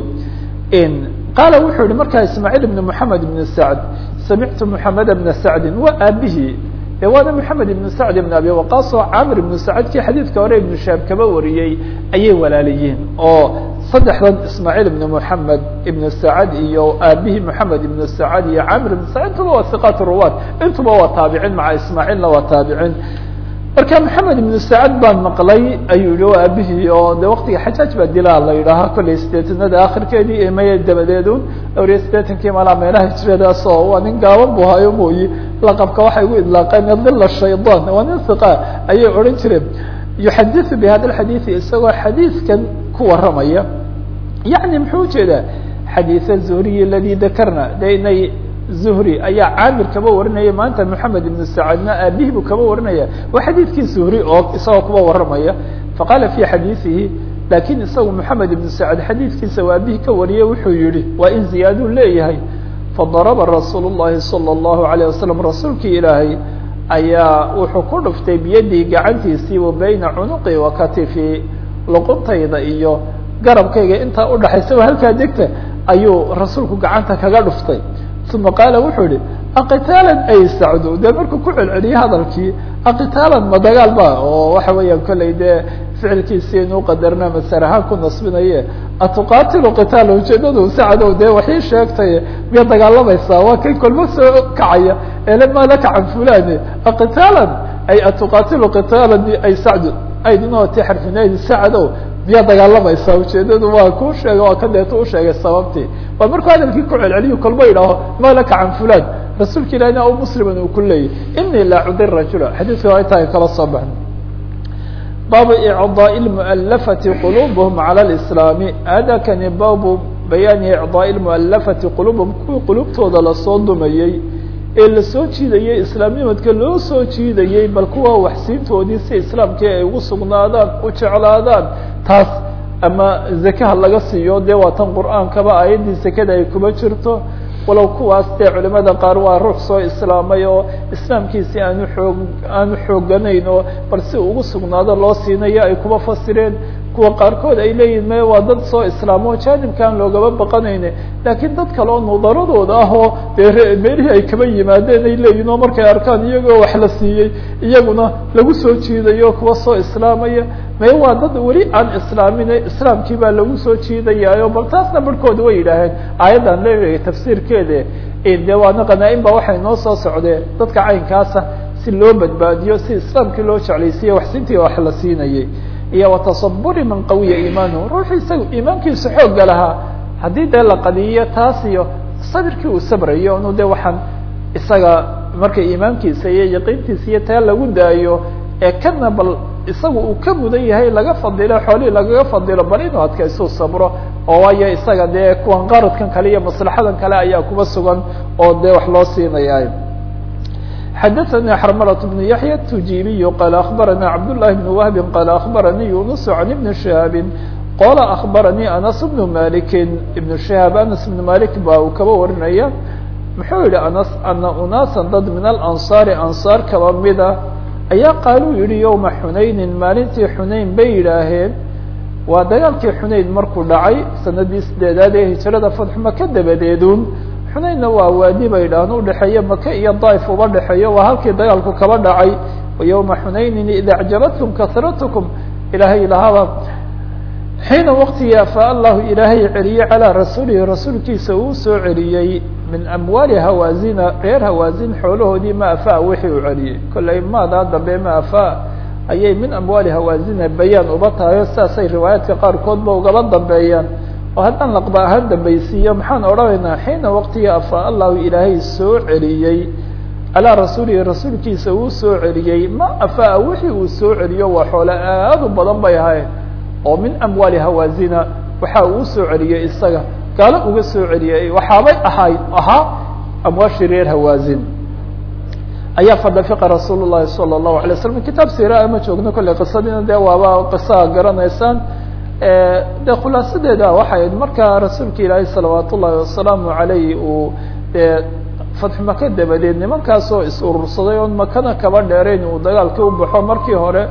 qaala wuxuu yihi markaa ismaaciil ibni moxamed ibni sacd samictu moxamed bna sacdin waa aabihii e waana moxamed ibn sacd ibn abi waqaas oo camir ibnu sacadkii xadiidka hore ibnu shaab kaba wariyey ayay walaaliyiin oo saddexdan ismaaciil ibn moxamed ibn sacad iyo aabihii moxamed ibn sacad iyo camir ibn sacd intuba waa hiqat ruwaat intuba waa taabicin maca ismaaciilna waa taabicin marka moxamed ibnu sacad baan maqlay ayuu yihi waa aabihii oo de waktiga xajaaj baa dilaa la yidhaahaa kollay sideetanada akhirkeedii emaya dabadeedun dhowriya sideetankii malaa meelaha hijradaas oo waa nin gaaban bu hayo mooyi laqabka waxay ugu idlaaqeen dila shaydan waa nin hiqa ayay odhan jireen yuxadiثu bi hada alxadiiثi isagoo xadiidkan ku waramaya yani muxuu ujeedaa xadiiث zuhriy aladi dakarna de inay zuhri ayaa caamir kaba warinaya maanta moxamed ibnu sacadna aabihii buu kaba warinaya waa xadiidkii zuhri oo isagoo kuba waramaya faqaala fi xadiiثihi lakin isagu moxamed ibnu sacad xadiidkiisa waa aabihii ka wariyay wuxuu yihi waa in ziyaaduu leeyahay fadaraba rasuul الlahi salى الlahu عalيه wasalam rasuulkii ilaahay ayaa wuxuu ku dhuftay biyadii gacantiisii wa bayna cunuqi wa katifi luquntayda iyo garabkayga intaa udhaxaysa halkaa degta ayuu rasuulku gacanta kaga dhuftay uma qaala wuxuu yihi aqitaalan ay sacdu dee markuu ku celceliyey hadalkii aqitaalan ma dagaal ba oo waxa weeyaan kollay dee ficilkiisi inuu qadarna masar ahaan ku nasbinaye atuqatilu qitaala ujeedadu sacdow dee waxii sheegtay miya dagaalamaysaa waa kay kolmo soo kacaya ele maa la kacan fulani aqitaalan ay atuqatilu qitaalan ay sacdu aydinoo ti xarfinaydi sacdow miyaa dagaalamaysaa ujeedadu waa ku sheegay waa ka deeto usheegay sababtii waa markuu hadalkii ku celceliyo kolmo yidhaaho ma laka can fulan rasuulka ilahina o musliman uu ku leeyay inii laa cudi rajula xadiiska waa intaa kala soo baxno baabu icdaaء اmualafati quluubhm calى اlislaami hada kani baabu bayaani icdaaء اmualafati quluubhum kuwii qulubtooda lasoo dumayey ee lasoo jiidayey islaamnimadka loo soo jiidayey bal kuwa waxsiintoodii si islaamkii ay ugu sugnaadaan u jeclaadaan taas ama zakaha laga siiyo dee waa tan qur'aankaba aayaddii zakada ay kuba jirto walow kuwaas dee culimada qaar waa ruux soo islaamay oo islaamkiisi aanu xoog aanu xooganayn oo bal si ugu sugnaado loo siinayo ay kuba fasireen kuwa qaarkood ay leeyihin me waa dad soo islaamo jaanibkaan loogaba baqanayne laakiin dad kale oo nudaradooda ah oo dee meelihii ay kaba yimaadeen ay leeyihin oo markay arkaan iyagoo wax la siiyey iyaguna lagu soo jiidayo kuwa soo islaamaya me waa dad weli aan islaamine islaamkii baa lagu soo jiidayaayo bal taasna barhkooda way yidhaaheen aayaddan leeyahay tafsiirkeede de waana qanaa-in ba waxay noo soo socdeen dadka caynkaasa si loo badbaadiyo si islaamkii loo jeclaysiiye waxsintii wax la siinayay iyo watasaburi man qawiya iimaanuhu ruuxii isaga iimaankiisa xoogga lahaa haddii dee la qadiyo taas iyo sabirkii uu sabrayo inu de waxaan isaga marka iimaankiisa iyo yaqiintiisa iyo taa lagu daayo ee kana bal isaga uu ka mudan yahay laga fadilo xoolihii lagaga fadilo bal inuu adkaysu sabro oo waayo isaga dee kuwan qaradkan kale iyo maslaxadan kale ayaa kuba sugan oo dee wax loo siinaya xadaثnي xrmlة بن yaحyى التujibiy qال أخbarnي cabd للhi بن وهb qال أخbarnي yuنس عن بن شhهاab qال أخbarnي أنس بن مالك بن شhهاab أنس بن مالك ba uu kaba warinaya muxuu yihi أنس أna unاasa dad min الأنصاar أنصاar kaba mida ayaa qaaluu yihi yومa xunayni maalintii xunayn bay yidhaaheen waa dagaalkii xunayn markuu dhacay sanadii sideedaad ee hijrada fatx maka dabadeedun xunaynna waa waadi bay idhaahn udhexeeya maka iyo daif uba dhexeeyo waa halkii dagaalku kaba dhacay وayومa xunaynin ida acjabatkum kasratkum ilaahay lahaaba xiina waqtigii afaa allahu ilaahay celiyey calىa rasuulihi rasuulkiisa uu soo celiyey min amwaali hawaazina reer hawaazin xoolahoodii ma afaa wixii uu celiyey kollay maadaa dambe ma afaa ayay min amwaali hawaazina bayaan uba tahayo sidaasay riwaayaadka qaarkoodba ugaba dambeeyaan oo haddaan laqba ahaan dambaysiiyo maxaan odhanaynaa xiina waqtigii afaa allahu ilaahay soo celiyey calaa rasuulihi rasuulkiisa uu soo celiyey ma afaa wixii uu soo celiyo waa xoole aad u badan bay ahayd oo min amwaali hawaazina waxa uu soo celiyey isaga gaalo uga soo celiyey waxaabay ahayd ahaa amwaashii reer hawaazin ayaa fadafiqa rasuul llahi salى الlahu alay slam kitaab sira ma joogno kolley qisadiina dee waaba qisaa garanaysaan de khulaasadeeda waxay ahayd markaa rasuulka ilaahay salawaat ullahi wasalaamu alayh uu dee fatxu maka dabadeed nimankaasoo is urursaday oon makana kaba dheerayn uu dagaalkii u baxo markii hore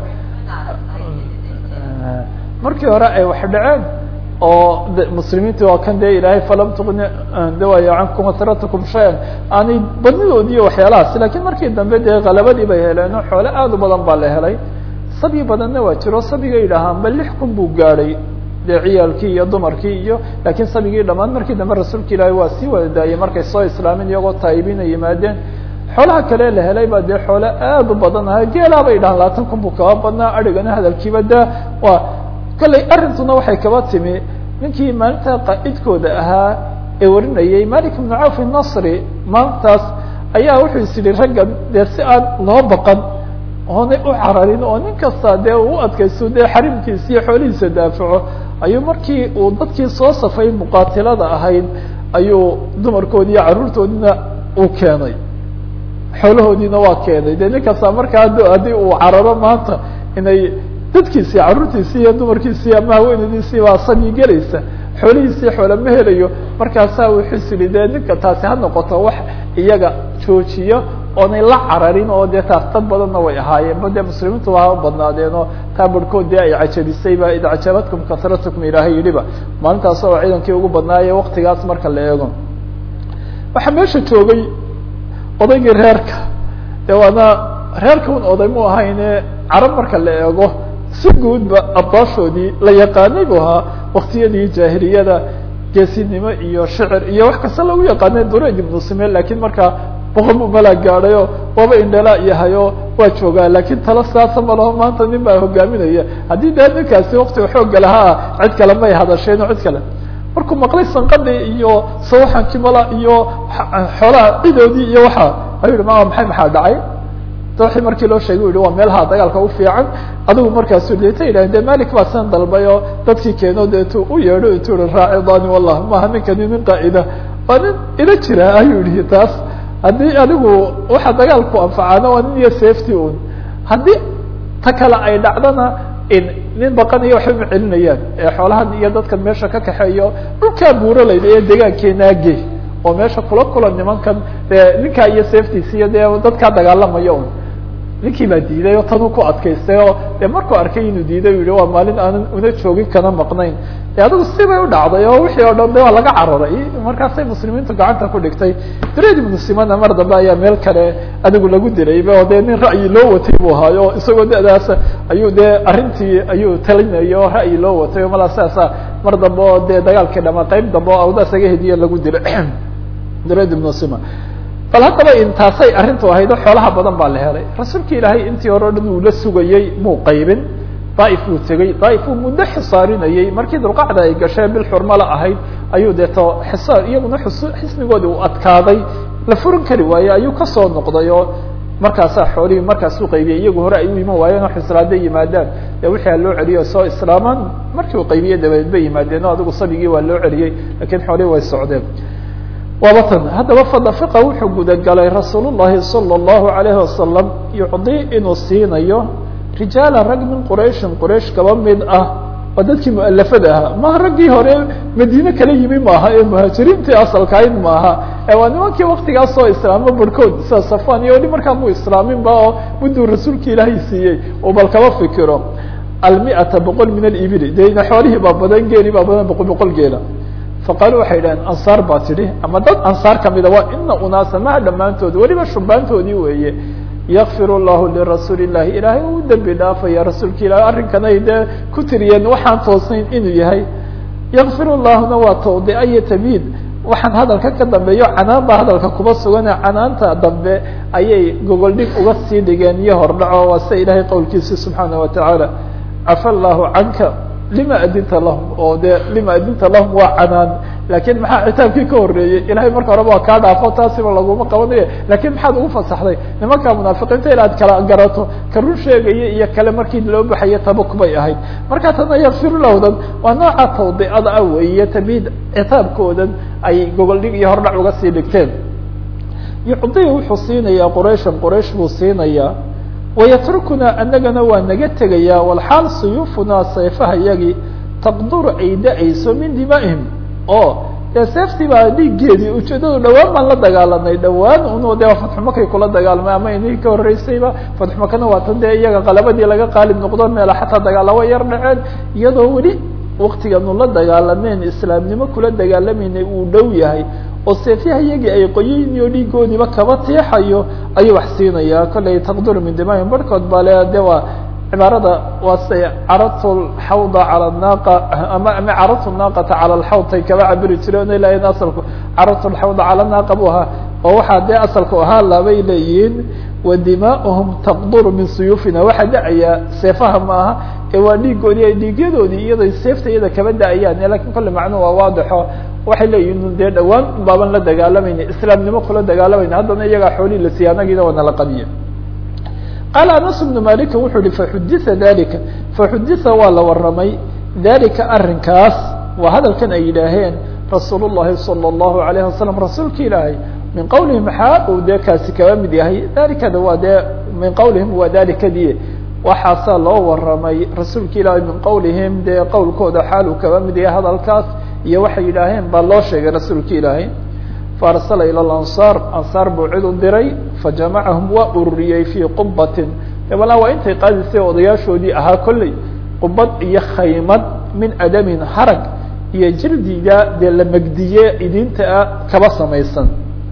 markii hore ay wax dhaceen oo muslimiinti waa kan dee ilaahay falam tuqni dawaya cankum asratakum shayan aanay badnidoodi iyo waxyaalahaas lakiin markii dambe dee kalabadii bay heleen oo xoole aad u badan baa la helay sabyi badanna waa jiro sabiga yidhaahaan ba lix kun buu gaadhay dee ciyaalkii iyo dumarkii iyo laakiin sabigii dhamaan markii dambe rasuulka ilaahay waa sii wada daayey markay soo islaamin iyagoo taayibina yimaadeen xoolaha kale la helay baa dee xoole aad u badan ahay geelaa bay dhahaan labaatan kun buu kaba badnaa adhigana hadalkiiba da waa kolley arrintuna waxay kaba timi ninkii maalinta qaa'idkooda ahaa ee warinayay malik ibnu cawf nasri maalintaas ayaa wuxuu is yihi raggan dee si aan loo baqan oonay u cararin oo nin kasta dee uu adkaysto dee xarimkiisa iyo xoolihiisa daafaco ayuu markii uu dadkii soo safay muqaatilada ahayd ayuu dumarkoodi iyo carruurtoodina uu keenay xoolahoodiina waa keenay dee nin kasta markaa haddii uu cararo maanta inay dadkiisii carruurtiisii iyo dumarkiisii ama haweenadiisii baa sabyi gelaysa xoolihiisii xoole ma helayo markaasaa wuxuu is yihi dee ninka taasi ha noqoto wax iyaga joojiyo oonay la cararin oo dee taas dad badanna way ahaayeen ba dee muslimiintu waa badnaadeen oo taa barhkood dee ay cajabisayba id cajabatkum kasratkum ilaahay yidhiba maalintaas oo ciidankii ugu badnaaye waktigaas marka la eego waxaa meesha joogay odaygii reerka de waana reerka un oday mu ahayne carab marka la eego si guudba abdaashoodii la yaqaanay bu ahaa waktiyadii jaahiliyada geesinimo iyo shicir iyo wax kasta lagu yaqaanay durayj ibnu simel lakiin markaa boqol bu malaa gaadhayo waaba indhala yahayo waa joogaa lakin tala saasa malaho maanta nin baa hogaaminaya haddii dee ninkaasi waktiga xooga lahaa cid kale may hadasheen cid kale markuu maqlay sanqadhi iyo sawaxankii mala iyo xoolaha cidoodii iyo waxa ayuu yihi ma maxay maxaa dhacay wii markii loo sheegay u yihi waa meelaha dagaalka u fiican adigu markaasu deta yidhahen de malik baa san dalbay oo dadkii keeno deetu u yeedho tu i raacidani wallah maaha ninkani nin qaa'ida waa nin ila jira ayuu yihi taas haddii adigu waxa dagaalku anfacaana waa nin iyo safety un haddii ta kale ay dhacdana nin baqanayo waxba ma celinayaan ee xoolahan iyo dadkan meesha ka kaxeeyo dhulkaa buuralayda ee deegaankeenaage oo meesha kula kula nimankan dee ninkaa iyo safetysiyo dee dadkaa dagaalamaya un ninkii baa diiday oo tanuu ku adkaystay oo dee markuu arkay inuu diiday yihi waa maalin aanan una joogin kana maqnayn de adigu sibay u dhacday oo wixii oo dhan de waa laga cararay markaasay muslimiintu gacanta ku dhigtay dred ibnu simana mar dambe ayaa meel kale adigu lagu dilayba oo dee nin ra'yi loo watay buu ahaayo o isagoo da'daas ayuu dee arrintii ayuu talinayay oo ra'yi loo watay o malaa sidaasa mar dambe oo dee dagaalkii dhama qayb dambe oo awdaas aga hediye lagu dilay dred ibnu sima bal haddaba intaasay arrintu ahayd oo xoolaha badan baa la helay rasuulka ilaahay intii hore o dhan uu la sugayey muu qaybin daaif uu tegey daaif uu muddo xisaarinayey markii dulqacda ay gashee bil xurmala ahayd ayuu deeto xisaar iyaguna xisnigoodii uu adkaaday la furin kari waaye ayuu kasoo noqday oo markaasaa xoolihii markaasuu qaybiyey iyagu hore ay u iman waayeen oo xisraada yimaadaan dee wixii a loo celiyo soo islaamaan markii uu qaybiyey dabadeed bay yimaadeen oo adigu sabigii waa loo celiyey lakiin xoolihii way socdeen waaba tan haddaba fadafiqa wuxuu gudagalay rasuul llahi salى اllahu alayhi wasalam yucdi inuu siinayo rijaala rag min qurayshin quraysh kaba mid ah oo dadkii mualafada ahaa maha raggii hore madiine kala yimi maaha ee muhaajiriintii asalkahayd maaha ee waa nimankii waktigaas oo islaamo barhkood sida safan iyo weli markaa mu islaaminba oo mudduu rasuulka ilaahay siiyey uu bal kaba fikiro almiata boqol min alibili dena xoolihii baa badan geeli baa badan boqol boqol geela faqaalu waxay yidhaheen ansaar baa tidhi ama dad ansaar kamida waa ina unaasa maha dhammaantood weliba shubaantoodii weeye yakfir llahu lirasuuli llahi ilaahay uu dembi dhaafaya rasuulka ilahi arrinkanay dee ku tiriyeen waxaan toosnayn inuu yahay yakfir llahuna waa tawdica iyo tamhiid waxaan hadalka ka dambeeyo canaan baa hadalka kuba sugane canaanta dambe ayay gogol dhig uga sii dhigeen iyo hordhaco waa sida ilahay qowlkiisi subxaana watacaala cafa allahu canka lima adinta lahum oo de lima adinta lahum waa canaan lakin maxaa citaabkii ka horeeyey ilahay marka horeba waa kaa dhaafo taasiba laguma qabanayo lakin maxaad ugu fasaxday nimanka munaafiqiinta inaad kala garato ka run sheegaya iyo kale markii loo baxayo tabuk bay ahayd marka tana yakfir lahdan waa nooca tawdiicada ah weeye tamid citaabkoodan ay gogol dhig iyo hordhac uga sii dhigteen yucdi wuxuu siinayaa qurayshan quraysh buu siinayaa wayatrukuna anagana waa naga tegayaa walxaal suyuufunaa sayfaha yagii taqduru ay da-ayso min dimaa'ihim oo dee seeftii baa dhiiggeedii ujeedadu dhawaan baan la dagaalanay dhawaan un de fatxumakay kula dagaalamay ama inii ka horreysayba fatxumakana waa tan dee iyaga qalabadii laga qaalib noqdo meela xataa dagaalawa yar dhaceen iyadoo weli waktiganu la dagaalameen islaamnimo kula dagaalamayna uu dhow yahay oo seefyaha iyagii ay qoyayn iyo dhiigoodiiba kaba tiixayo ayuu wax siinayaa kollay taqduru min dimaahim barhkood baa le de waa cibaarada waa say caratu lxawda cala naaqa ama ama caratu naaqata cala alxawd ay kaba cabiri jireen o ilahayn asalku caratu lxawda cala naaqa bu ahaa oo waxaa dee asalku ahaa labay leeyihiin wa dimaa'uhum taqduru min suyuufina waxaa da-ayaa seefaha maaha ee waa dhiigoodii ay dhiigyadoodii iyado seefta iyada kaba da-ayaan lakin kolle macnuhu waa waadixo waxay leeyihin dee dhawaan baaban la dagaalamayna islaamnimo kula dagaalamayna haddana iyagaa xoolihii la siiyey anagiina waa nala qadiye qaala anas bnu malika wuxuu yihi faxudita dalika faxudita waa la waramay dalika arrinkaas waa hadalkan ay yidhaaheen rasuul llahi salى اllahu alayhi wasalam rasuulka ilaahay min qawlihim maxaa uu dee kaasi kaba mid yahay dalikada waa dee min qawlihim waa dalikadii waxaasaa loo waramay rasuulka ilaahay min qawlihim dee qowlkooda xaal uu kaba mid yahay hadalkaas iyo waxay yidhaaheen baa loo sheegay rasuulka ilaahay faarsala ilى ansaar ansaar buu cid u diray fajamacahum waa ururiyey fii qubatin dabala waa intay qaadisay odayaashoodii ahaa kolley qubad iyo khaymad min adamin harag iyo jirdiga dee la megdiye idinta ah kaba samaysan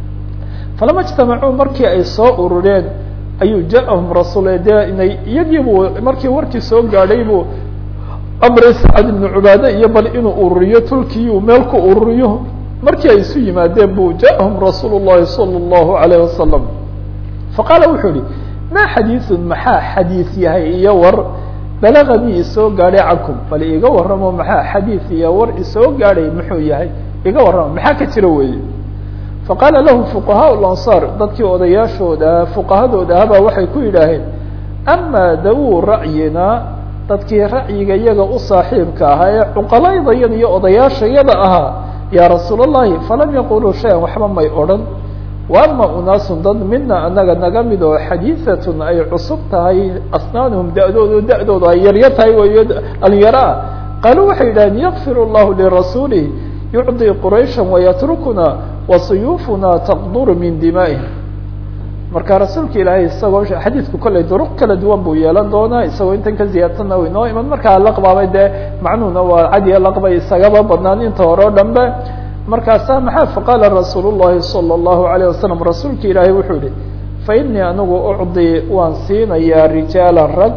falama ijtamacuu markii ay soo urureen ayuu ja-ahum rasuul dee inay iyagiibuu markii warkii soo gaadhay buu amray sacad ibnu cubaade iyo bal inuu ururiyo tulkii uu meel ku ururiyo markii ay isu yimaadeen bu ja-ahum rasuul llahi salى اllahu alayh wasalam faqaala wuxuu yihi ma xadiiثun maxaa xadiis yahay iyo war balaganii isoo gaadhay cankum bal iga warramo maxaa xadiis iyo war isoo gaadhay muxuu yahay iga warramo maxaa ka jira weeye faqaala lahu fuqahaa lansaar dadkii odayaashooda fuqahadooda ahabaa waxay ku yidhaaheen ama dawu ra'yina dadkii ra'yiga iyaga u saaxiibka ahaa ee cuqalaydayada iyo odayaashayada ahaa yaa rasuul الlahi falam yaquluu shayan waxba may odhan wa ama unaasun dad mina anaga naga mid oo xadiiثatun ay cusub tahay asnaanuhum da-doodu da-doodu ay yaryar tahay wayo dhalinyaro ah qaaluu waxay yidhaheen yakfir اllahu lirasuulih yucطi quraysha wayatrukuna wasuyuufuna taqduru min dimaa'ihim marka rasuulka ilaahay isagoo xadiidku kolley duruq kala duwan buu yeelan doonaa isagoo intan ka ziyaadsanna w inoo iman markaa laqbaabay dee macnuhuna waa cadiya laqbay isagaba badnaan inta hore o dhan be markaasa maxaa faqaala rasuul llahi salى اllahu alayه wasalam rasuulka ilaahay wuxuu yihi fa inii anigu ucdi waan siinayaa rijaala rag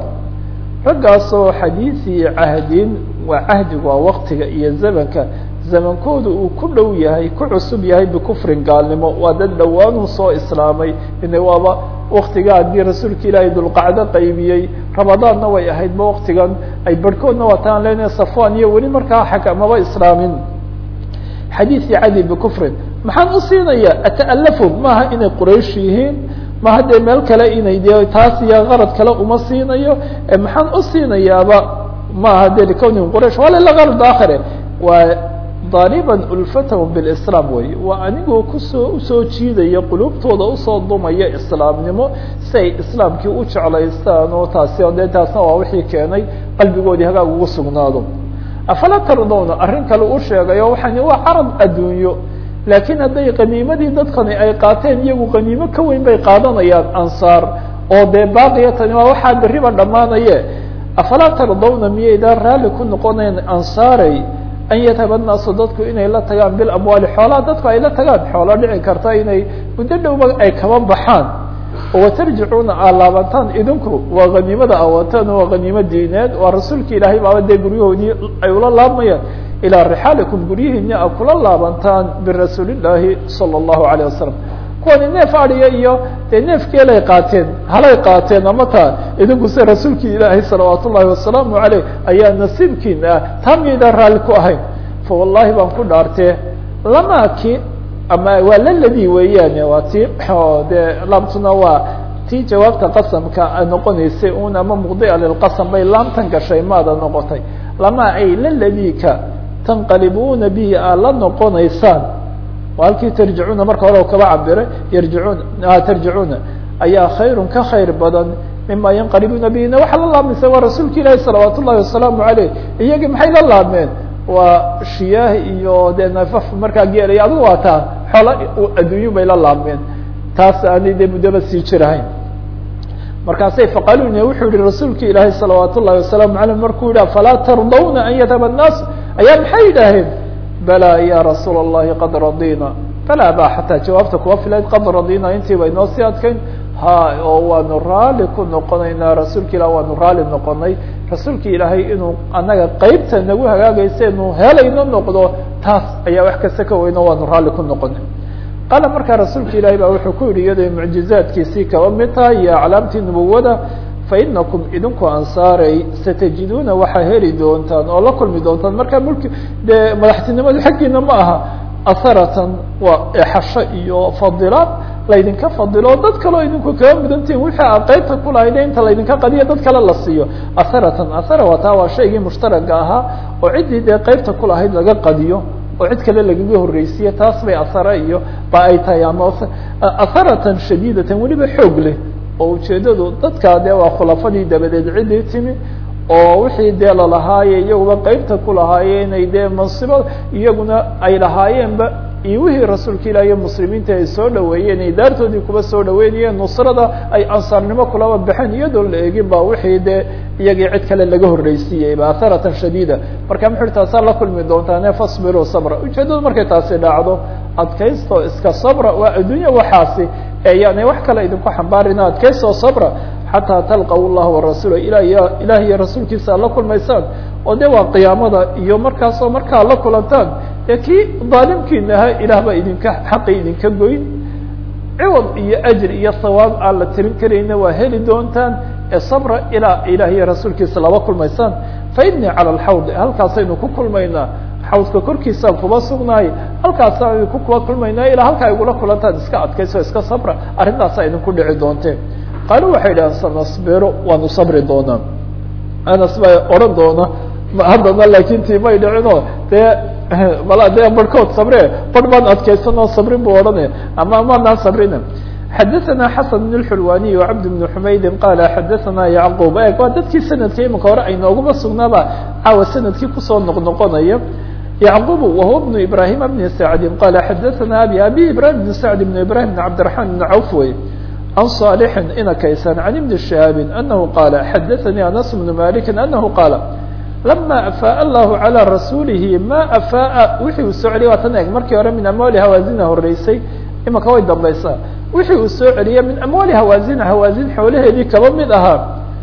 raggaasoo xadiisii cahdin waa cahdigu waa waktiga iyo zamanka zamankooda uu ku dhow yahay ku cusub yahay bikufrin gaalnimo waa dad dhowaanuu soo islaamay ina waaba waktiga haddii rasuulka ilaahay dulqacdo qaybiyey ramadaanna way ahaydba waktigan ay barhkoodna waataan lena safwan iyo weli markaa xakamaba islaamin xadiisii cadi bikufrin maxaan u siinaya ata'alafun maaha inay quraysh yihiin maha dee meel kale inay de taas iyo qarad kale uma siinayo maxaan u siinayaaba maaha de likownihim quraysh wala ila qarad aakhire waa daaliban ulfatahum bilislaam wey waa anigoo kusoo usoo jiidaya qulubtooda usoo dumaya islaamnimo si ay islaamkii u jeclaystaan oo taasi dee taasna waa wixii keenay qalbigoodii hagaag ugu sugnaado afala tardowna arrin kale u sheegayo waxaan waa carab adduunyo laakiin hadday qaniimadii dadkani ay qaateen iyagu qaniimo ka weyn bay qaadanayaan ansaar oo dee baaqiya tani waa waxaa beriba dhammaanaye afalaa tardawna miyaydaan raalli ku noqonayn ansaaray an yadhaba naasu dadku inay la tagaan bilamwaali xoolaha dadku ay la tagaan xoolo dhici karta inay muddo dhowba ay kaba baxaan watarjicuuna aa laabantaan idinku waa haniimada awataan waa haniimo diineed waa rasuulka ilaahay baaba dee guryahoodii ay ula laabmayaan ilaa rixaalikum guryihiina a kula laabantaan birasuulillaahi sala allahu alayh wasalam kuwani neef adiga iyo dee neefkeelay qaateen halay qaateen ama taa idinku se rasuulkii ilaahay salawaat ullahi wasalaamu aleyh ayaa nasiibkiina ah taa miyaydaan raalli ku ahayn fa wallahi baan ku dhaartee lamaaki ama waa laladi weeyaan waa ti dee laamtuna waa tii jawaabta qasamka noqonaysay un ama muqdia lilqasam bay laamtan gashay maada noqotay lama ay laladika tanqalibuuna bihi aad la noqonaysaan halkii tarjicuuna marka hore kaba cabiray yarjicuuna tarjicuuna ayaa khayrun ka khayr badan mima yanqalibuuna bihina waxaa la laabmaysa waa rasuulka ilaahi salawaat ullahi wasalaamu aleyh iyagii maxay la laabmeen waa shiyaah iyo dee nafaf markaa geelay adigu waa taa xoola adduunyu bay la laabmeen taas aanay dee muddaba sii jirahayn markaasay faqaluna wuxuu yihi rasuulka ilaahi salawaat ullahi wasalaamu aleyh markuu yidhah falaa tardawna an yadhaba الnaas ayaa maxay yidhaaheen bala ya rasuul الlahi qad radina bala ba xataa jawaabta kuwa filayd qad radina intii bay noo sii adkayn ha oo waanu raali ku noqonaynaa rasuulka ilah waanu raali noqonay rasuulka ilaahay inuu anaga qeybta nagu hagaagaysa inu helayno noqdo taas ayaa wax kasta ka weyno waanu raali ku noqonay qaala markaa rasuulka ilahi ba wuxuu ku yihi iyadoo mucjizaadkiisii kaba mid tahay iyo aclaamtii nubuwada fainakum idinku ansaaray satajiduuna waxaa heli doontaan oo la kulmi doontaan markaa mulki dee madaxtinimadu xaggiina ma aha asaratan waa exasho iyo fadilaad laydinka fadilo dad kaleo idinku kaga mudantihin wixii a qeybta kulahayde inta laydinka qadiya dad kale la siiyo asaratan asara waa taa waa shaygii mushtaraga ahaa oo ciddii dee qeybta kulahayd laga qadiyo oo cid kale lagaga horreysiye taas bay asare iyo ba ay tahay ama asaratan shadiidatan weliba xoog leh oo ujeedadu dadkaa dee waa khulafadii dabadeed ciddii timi oo wixii dee lalahaaye iyaguba qeybta ku lahaaye inay dee mansibo iyaguna ay lahaayeenba iyo wixii rasuulka ilah iyo muslimiinta ay soo dhaweeyeen ay daartoodii kuba soo dhaweynayeen nusrada ay ansaarnimo kulaba baxeen iyadoon la eegin ba wixii dee iyagii cid kale laga horreysiiyeyba asaratan shadiida marka muxu ui taasaa la kulmi doontaane fasbiru sabra ujeedadu markay taasi dhacdo adkaysto iska sabra waa adduunya waxaasi eeyaanay wax kale idinku xambaarina adkaysto sabra xataa talqaw llah warasuula ilah ilaah iyo rasuulkiisa ad la kulmaysaan oo de waa qiyaamada iyo markaasoo markaa la kulantaan dee kii daalimkiina ahaa ilaah baa idinka xaqi idinka goyn ciwad iyo ajr iyo sawaab aan la tirin karayna waa heli doontaan ee sabra ilaa ilaah iyo rasuulkiisa laba kulmaysaan fa innii cala alxawd halkaasaynu ku kulmaynaa xawdka korkiisaan kuba sugnaay halkaasaan idinku kuba kulmaynaa ilaa halkaa igula kulantaan iska adkayso iska sabra arrintaasa idinku dhici doonteen qaalu waxay dhahan sanasbiru waanu sabri doonaa anas baa odhan doona haddana laakin tii may dhicinoo dee mala dee barhkood sabre barh baan adkaysanoo sabrin buu odhanaya ama maanaan sabrina xadaثna xasan بن الxulwaniي وcabd بن xumaydi qala xadaثna yacqub e waa dadkii sanadkii imika hore aynooguma sugnaaba caawa sanadkii kusoo noqnoqonaya yacqub wahuwa بن ibrahim بn sacdi qala xadaثna abi abi ibrahim بn sacd بn ibrahim بn cabdiرaحman بn cawf wey عن صالح ina kaysan عن بن شهاaب أنه قال xdثني أنس بن مالك أنه قال لما أفاء الله على رasuuلihi ma أفاء wixii uu soo celiya waa tan eg markii hore min أموaل hawاaزina horeysay imaka way dambaysaa wixii uu soo celiya min أموaل hawاaزina hawاaزin xoolaheedii kaba mid ahaa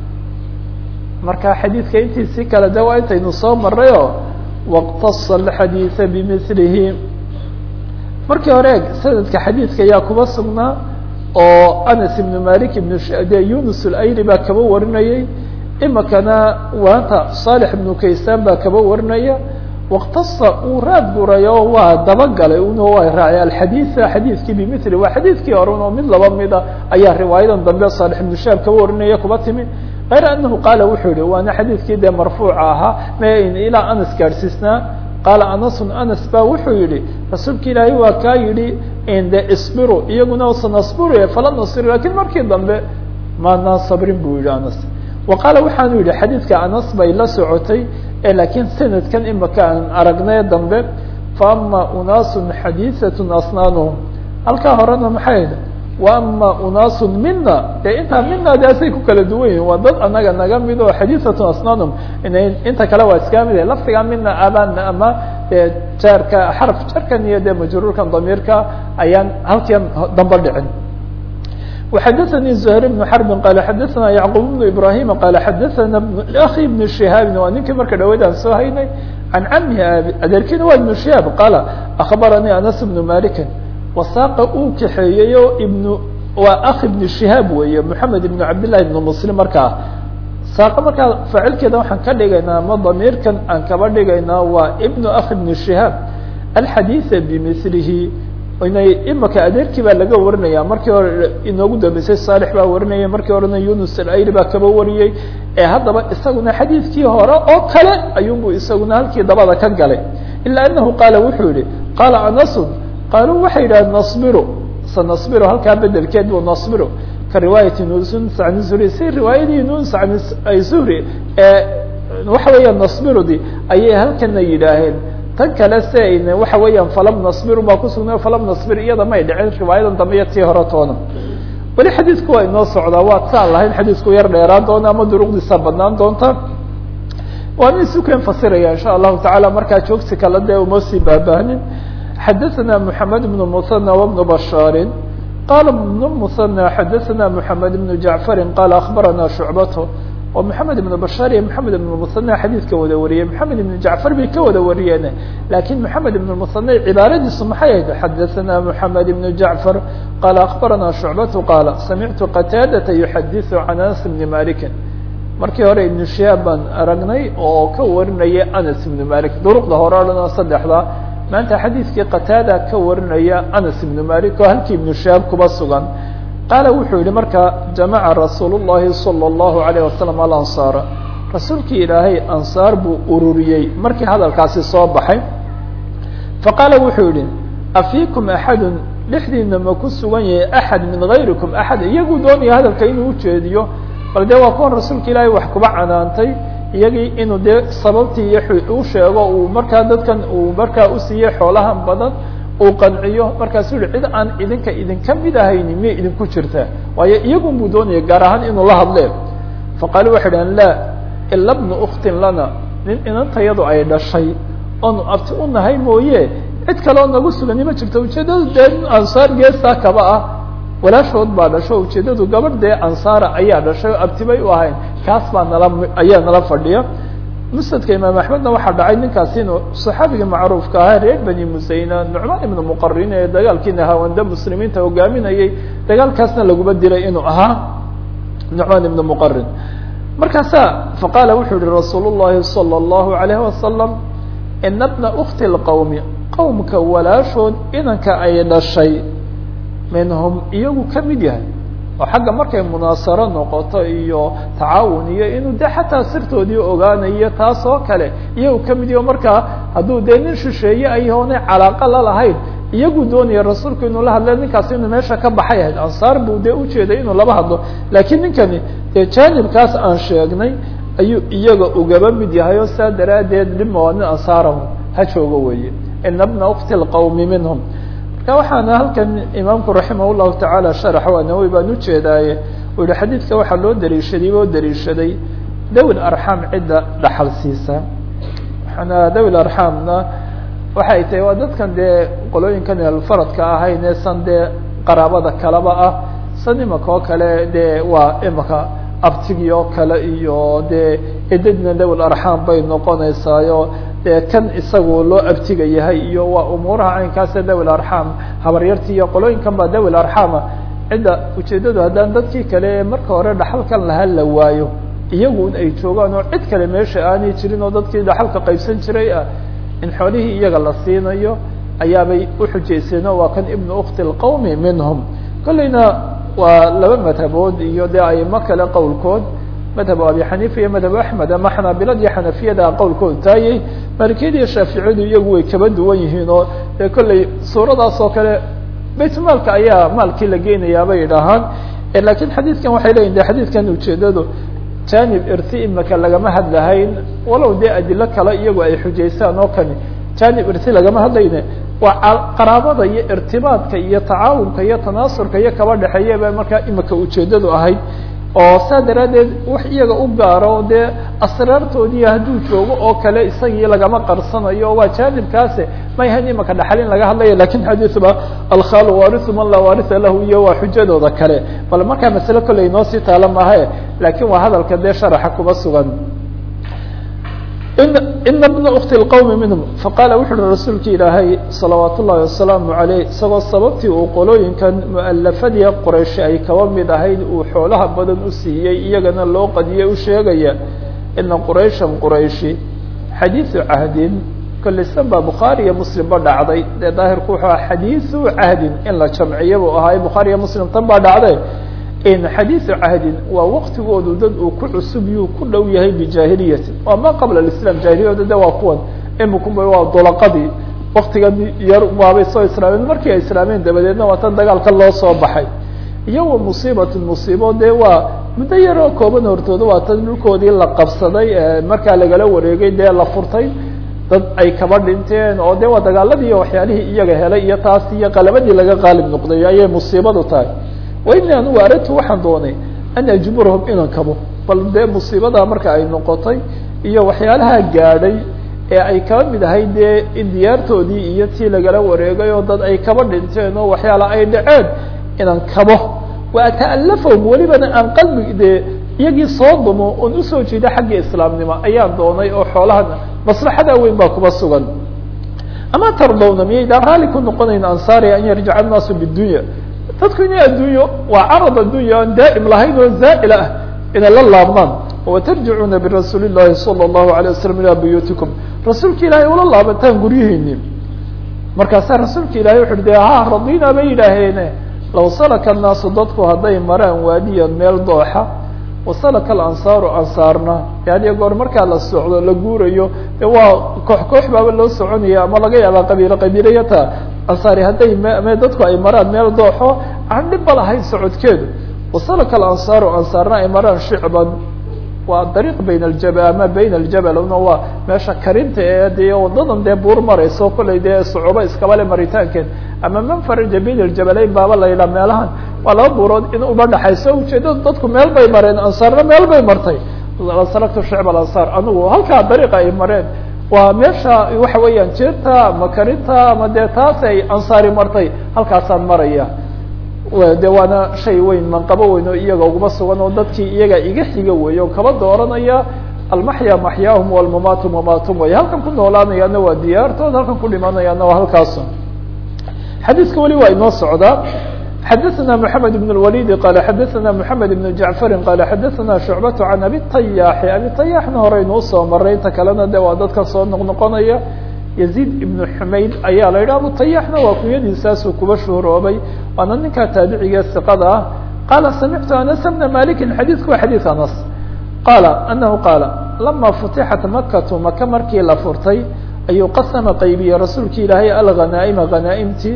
marka xadiidka intiisii kale de waa intaynu soo marayo واqتص الحadيiث بمثلihi markii hore eg sanadka xadiidka ayaa kuba sugnaa oo anas ibn malik ibn de yunus alayli baa kaba warinayay imikana waanta صالح ibnu kaysan baa kaba warinaya واqtasa uu raad gurayo waa dabagalay un waa raacay alxadiiثa xadiidkii bimili waa xadiidkii hore oo mid laba mida ayaa riwaayadan dambe صالح ibnu shaab kaba warinaya kuba timi غayr anahu qaala wuxuu yihi waana xadiidkii dee marfuuca ahaa m ilaa anas gaadhsiisnaa qaala anasun anas ba wuxuu yihi rasuulka ilaahay waa kaa yihi de isbiru iyaguna sanasbiru fala nasir lakin markii dambe maanaan sabrin buu yihi anas wa qaala waxaanu yihi xadiidka anas bay la socotay lakiin sanadkan imaka aan aragnay dambe faama unaasu xadiiثat asnaanuhum halkaa horena maxay wa ama unaasu mina de intaa mina de asay ku kala duwan yihin waa dad anaga naga mid oo xadiiثat asnaanhum inta kale waa iska mid laftiga mina abana ama de jaarka xarf jarkan iyo de majruurkan damiirka ayaan halkian damba dhicin وxadثnي زهير بن حرب qال xadثna يعقوب بن إبراهيم qال xadثna أخي بن شهاaب waa ninkii marka dhaweyd aan soo haynay عan cmhi adeerkiina waa iبن شهاaب qال أخبرني أنس بن مالك وasaaqa uu kaxeeyey o ibn waa أخi بن شهاaب weeye محamed بن cabd للahi بن مسلم markaa saaqa markaa faacilkeeda waxaan ka dhigaynaa ama damiirkan aan kaba dhigaynaa waa ibn أخi بن شهاaب الxadيiث بmثlihi inay imika adeerkii baa laga warinaya markii hore inoogu dambeysay saalix baa warinaya markii horena yunus alayli baa kaba wariyey ee haddaba isaguna xadiidkii hore oo kale ayuunbu isaguna halkii dabada ka galay ilaa anahu qaala wuxuu yihi qaala anasun qaaluu waxay yidhahdeen nasbiru sanasbiru halkaa bedelkeed bu nasbiru ka riwaayati nus an zuhri si riwaayadii nus an zuhri ee waxa weeya nasbirudi ayay halkana yidhaaheen tan kale se waxa weeyaan falam nasbiru baa kusugnay falam nasbir iyada may dhicin riwaayadan dambe iyo tii hore toona weli xadiidku waa inoo socdaa waa saan lahayn xadiidku yar dheeraan doona ama duruqdiisa badnaan doonta waana isukeen fasiraya insha allahu tacaala markaa joogsi kale dee uma sii baabahnin xadaثna mحamed بن مثنى وبن بشhاr qala بن مثنى xadaثna mحamed بن جaعفr qala aخbarana شhuعbaة oo محamed بن بشhاr iyo محamed بن مثنى xadiidka wada wariyey محamed بن جaعفر bay ka wada wariyeen lakin محamed بن مثنى cibaaradiisu maxay ahayd xadaثna محamed بن جaعفر qala aخbarana شhuعbaة qala samictu qتاadة يحadiث عan أنس بن مالك markii hore iبن شهاab baan aragnay oo ka warinaya أنس بن مالك duruqda hore o dhan oo saddexda maanta xadiidkii qataada ka warinaya anas ibnu malik oo halkii ibnu shahaab kuba sugan qaala wuxuu yihi marka jamaca rasuul llahi salى اllahu alayh wasalam alansaara rasuulkii ilaahay ansaar buu ururiyey markii hadalkaasi soo baxay faqaala wuxuu yihi afiikum axadun dhexdiina ma ku sugan yahay axad min gayrikum axad iyaguu doonaya hadalka inuu ujeediyo bal dee waa kuwan rasuulka ilaahay wax kuba canaantay iyagii inuu dee sababtii iyo u sheego uu markaa dadkan uu markaa usiiyey xoolahan badan uu qanciyo markaasuu yihi cid aan idinka idinka mid ahayni miyay idinku jirtaa waayo iyagun buu doonaya gaar ahaan inuu la hadlee faqaalu waxay dhahan laa ila bnu uktin lana nin inantayadu ay dhashay oonu abti u nahay mooye cid kale oo nagu sugani ma jirto ujeeddadu dee nin ansaar geestaa kaba ah walaashood baa dhasho ujeeddadu gabadh dee ansaara ayaa dhashay oo abti bay u ahayn kaas baa nala ayaa nala fadhiya musnadka imaam axmedna waxaa dhacay ninkaasi inuu saxaabigii macruufka ahaa reer bani musayna nucmaan ibnu muqarin ee dagaalkiina hawanda muslimiinta hogaaminayay dagaalkaasna laguma dilay inuu ahaa nucmaan ibnu muqarin markaasaa faqaala wuxuu yihi rasuul llahi salى اllahu alayh wasalam ina bna ukti lqowmi qowmka walaashood inanka ay dhashay minhum iyagu ka mid yahay oo xagga markay munaasaro noqoto iyo tacaawun iyo inuu de xataa sirtoodii ogaanayo taas oo kale iyagu ka mid yaho markaa hadduu dee nin shisheeye ay oonay calaaqa la lahayn iyagu doonaya rasuulku inuu la hadle ninkaasi inuu meesha ka baxay ahayd ansaar buu dee ujeeday inuu laba hadlo laakiin ninkani dee jaanibkaas aan sheegnay ayuu iyaga ugaba mid yahay oo saa daraaddeed dhima waa nin ansaarahu ha joogo weeye ina bna ukti lqowmi minhum marka waxaana halkan imaamku raximah llahu tacaala sharax waa nawowi baan ujeedaaye uu yihi xadiidka waxaa loo dariishaday oo dariishaday dawil arxaam cidda dhaxal siisa waxaana dawil arxaamna waxay tahay waa dadkan dee qolooyinkan alfaradka ahayn ee san dee qaraabada kaleba ah san imaka oo kale dee waa imaka abtigi oo kale iyo dee edadna dawil arxaam bay noqonaysaayo dee kan isagu loo abtiga yahay iyo waa umuuraha caynkaasa dawil arxaam habaryarti iyo qolooyinkan baa dawil arxaama cidda ujeeddadu haddaan dadkii kale marka hore dhaxalkan laha la waayo iyagun ay joogaan oo cid kale meesha aanay jirin oo dadkii dhaxalka qaybsan jiray ah in xoolihii iyaga la siinayo ayaabay uxujayseen oo waa kan ibnu ukti lqawmi minhum kolleyna waa laba madhabood iyo dee aimo kale qowlkood madhab abi xaniifa iyo madhab axmed ama xanaabilad iyo xanafiyada qowlkood taayey malikiyada iyo shaaficiyadu iyagu way kaba duwan yihiin oo dee kolley suuradaas oo kale baytmaalka ayaa maalkii la geynayaa bay idhahaan lakiin xadiidkan waxay leyihin de xadiidkan ujeedadu janib irti imaka lagama hadlahayn walow dee adilo kale iyagu ay xujaysaan oo kani janib irti lagama hadlayne waa qaraabada iyo irtibaadka iyo tacaawunka iyo tanaasurka iyo kaba dhexeeya ba markaa imika ujeedadu ahayd oo saa daraaddeed wax iyaga u gaaro dee asraartoodii hadduu joogo oo kale isagii lagama qarsanayo waa janibkaase may hayn imaka dhaxal in laga hadlaya lakin xadiiba alkhaalu warisu man laa warisa lahu iyo waa xujadooda kale bal markaa masale kolley inoo sii taala maahe lakin waa hadalka dee sharaxa kuba sugan ina bna ukti lqawmi minhum faqaala wuxu uhi rasuulki ilaahay salawaat ullahi wasalaamu aleyh isagoo sababtii uu qolooyinkan mualafadii qorayshi ay kaba mid ahayd uu xoolaha badan u siiyey iyagana loo qadiyey u sheegaya ina qurayshan qurayshi xadiidu cahdin kollisan baa bukhaari iyo muslimba dhacday dee daahirku wuxuu aha xadiidu cahdin in la jamciya buu ahaay bukhaari iyo muslim tan baa dhacday in xadiidu cahdin waa waktigoodu dad uu ku cusub yuu ku dhow yahay bijaahiliyati waa ma qabla islam jaahiliyada de waa kuwan imikuba waa dolaqadii waktigan yar waabay soo islaameen markii ay islaameen dabadeedna waa tan dagaalka loo soo baxay iyo wa musiibatun musiibo dee waa muddo yaroo kooban hortooda waa tan dhulkoodii la qabsaday markaa lagala wareegay dee la furtay dad ay kaba dhinteen oo de waa dagaaladii iyo waxyaalihii iyaga helay iyo taas iyo qalabadii laga qaalib noqday ayay musiibadu tahay waini anugu aradtu waxaan doonay an ajburhum inaan kabo bal dee musiibada marka ay noqotay iyo waxyaalaha gaadhay ee ay kaba mid ahay dee in diyaartoodii iyo tii lagala wareegay oo dad ay kaba dhinteen oo waxyaala ay dhaceen inaan kabo wa ata'alafahum welibana aan qalbi dee iyagii soo dumo oon usoo jeeda xagga islaamnimo ayaan doonay oo xoolahana maslaxada weyn baa kuba sugan ama tardawna miyaydaan raalli ku noqonayn ansaari an yarjica annaasu bidunya dadku inay addunyo waa carad addunya aan daa'im lahayn oo zaa'il ah inay la laabmaan watarjicuuna birasuuli llahi sala allahu alay wasalam ilaa buyuutikum rasuulka ilaahay ula laabataan guryihiini markaasaa rasuulka ilahay wuxu uhi de ha radina bay yidhaaheene law salaka annaasu dadku hadday maraan waadiyan meel dooxa wasalaka alansaaru ansaarna hadiyo goor markaa la socdo la guurayo de waa koox koox baaba loo soconaya ama laga yaabaa qabiilo qabiilayata ansaari hadday me dadku ay maraan meel dooxo aan dhibba lahayn socodkeedu wasalaka alansaaru ansaarna ay maraan shicban waa dariiq bayn aljabal ama bayn aljabal una waa meesha karinta ee dee wadadan dee buur marayso kollay dee sucuubo iskabale maritaankeed ama manfaraja bayn aljabalayn baaba la yidhaha meelahan waa laba buurood in uba dhaxayso ujeedadu dadku meel bay mareen ansaarna meel bay martay salaktu shicb alansaar anigu halkaa dariiqa ay mareen waa meesha waxa weeyaan jeerta ama karinta ama dee taas ay ansaari martay halkaasaan maraya de waana shay weyn manqabo weyn oo iyaga uguma sugan oo dadkii iyaga iga xiga weey oo kaba dooranaya almaxya maxyaahum walmamaatu mamaatum way halkan ku noolaanayaana waa diyaartood halkan ku dhimanayaana waa halkaas xadiiska weli waa inoo socdaa xadaثna mحamed بن الوليد qال xadaثna mحamed بن جaعفr qال xadaثna شhuعbaة عan abi طayاxi abi طayاxna horeynu usoo maray inta kalena de waa dadka soo noqnoqonaya يزيد iبن xumayd ayaa la yidhi abu طayاxna waa kunyadiisaasuu kuba shuhroobay waana ninkaa taabiciga ثiqada ah qala samictu anas بna maliki xadiثku waa xadيث anas qala anahu qaala lama futixat makatu maka markii la furtay ayuu qasama qaybiyey rasuulki ilaahay alghanaa'ima hanaaimtii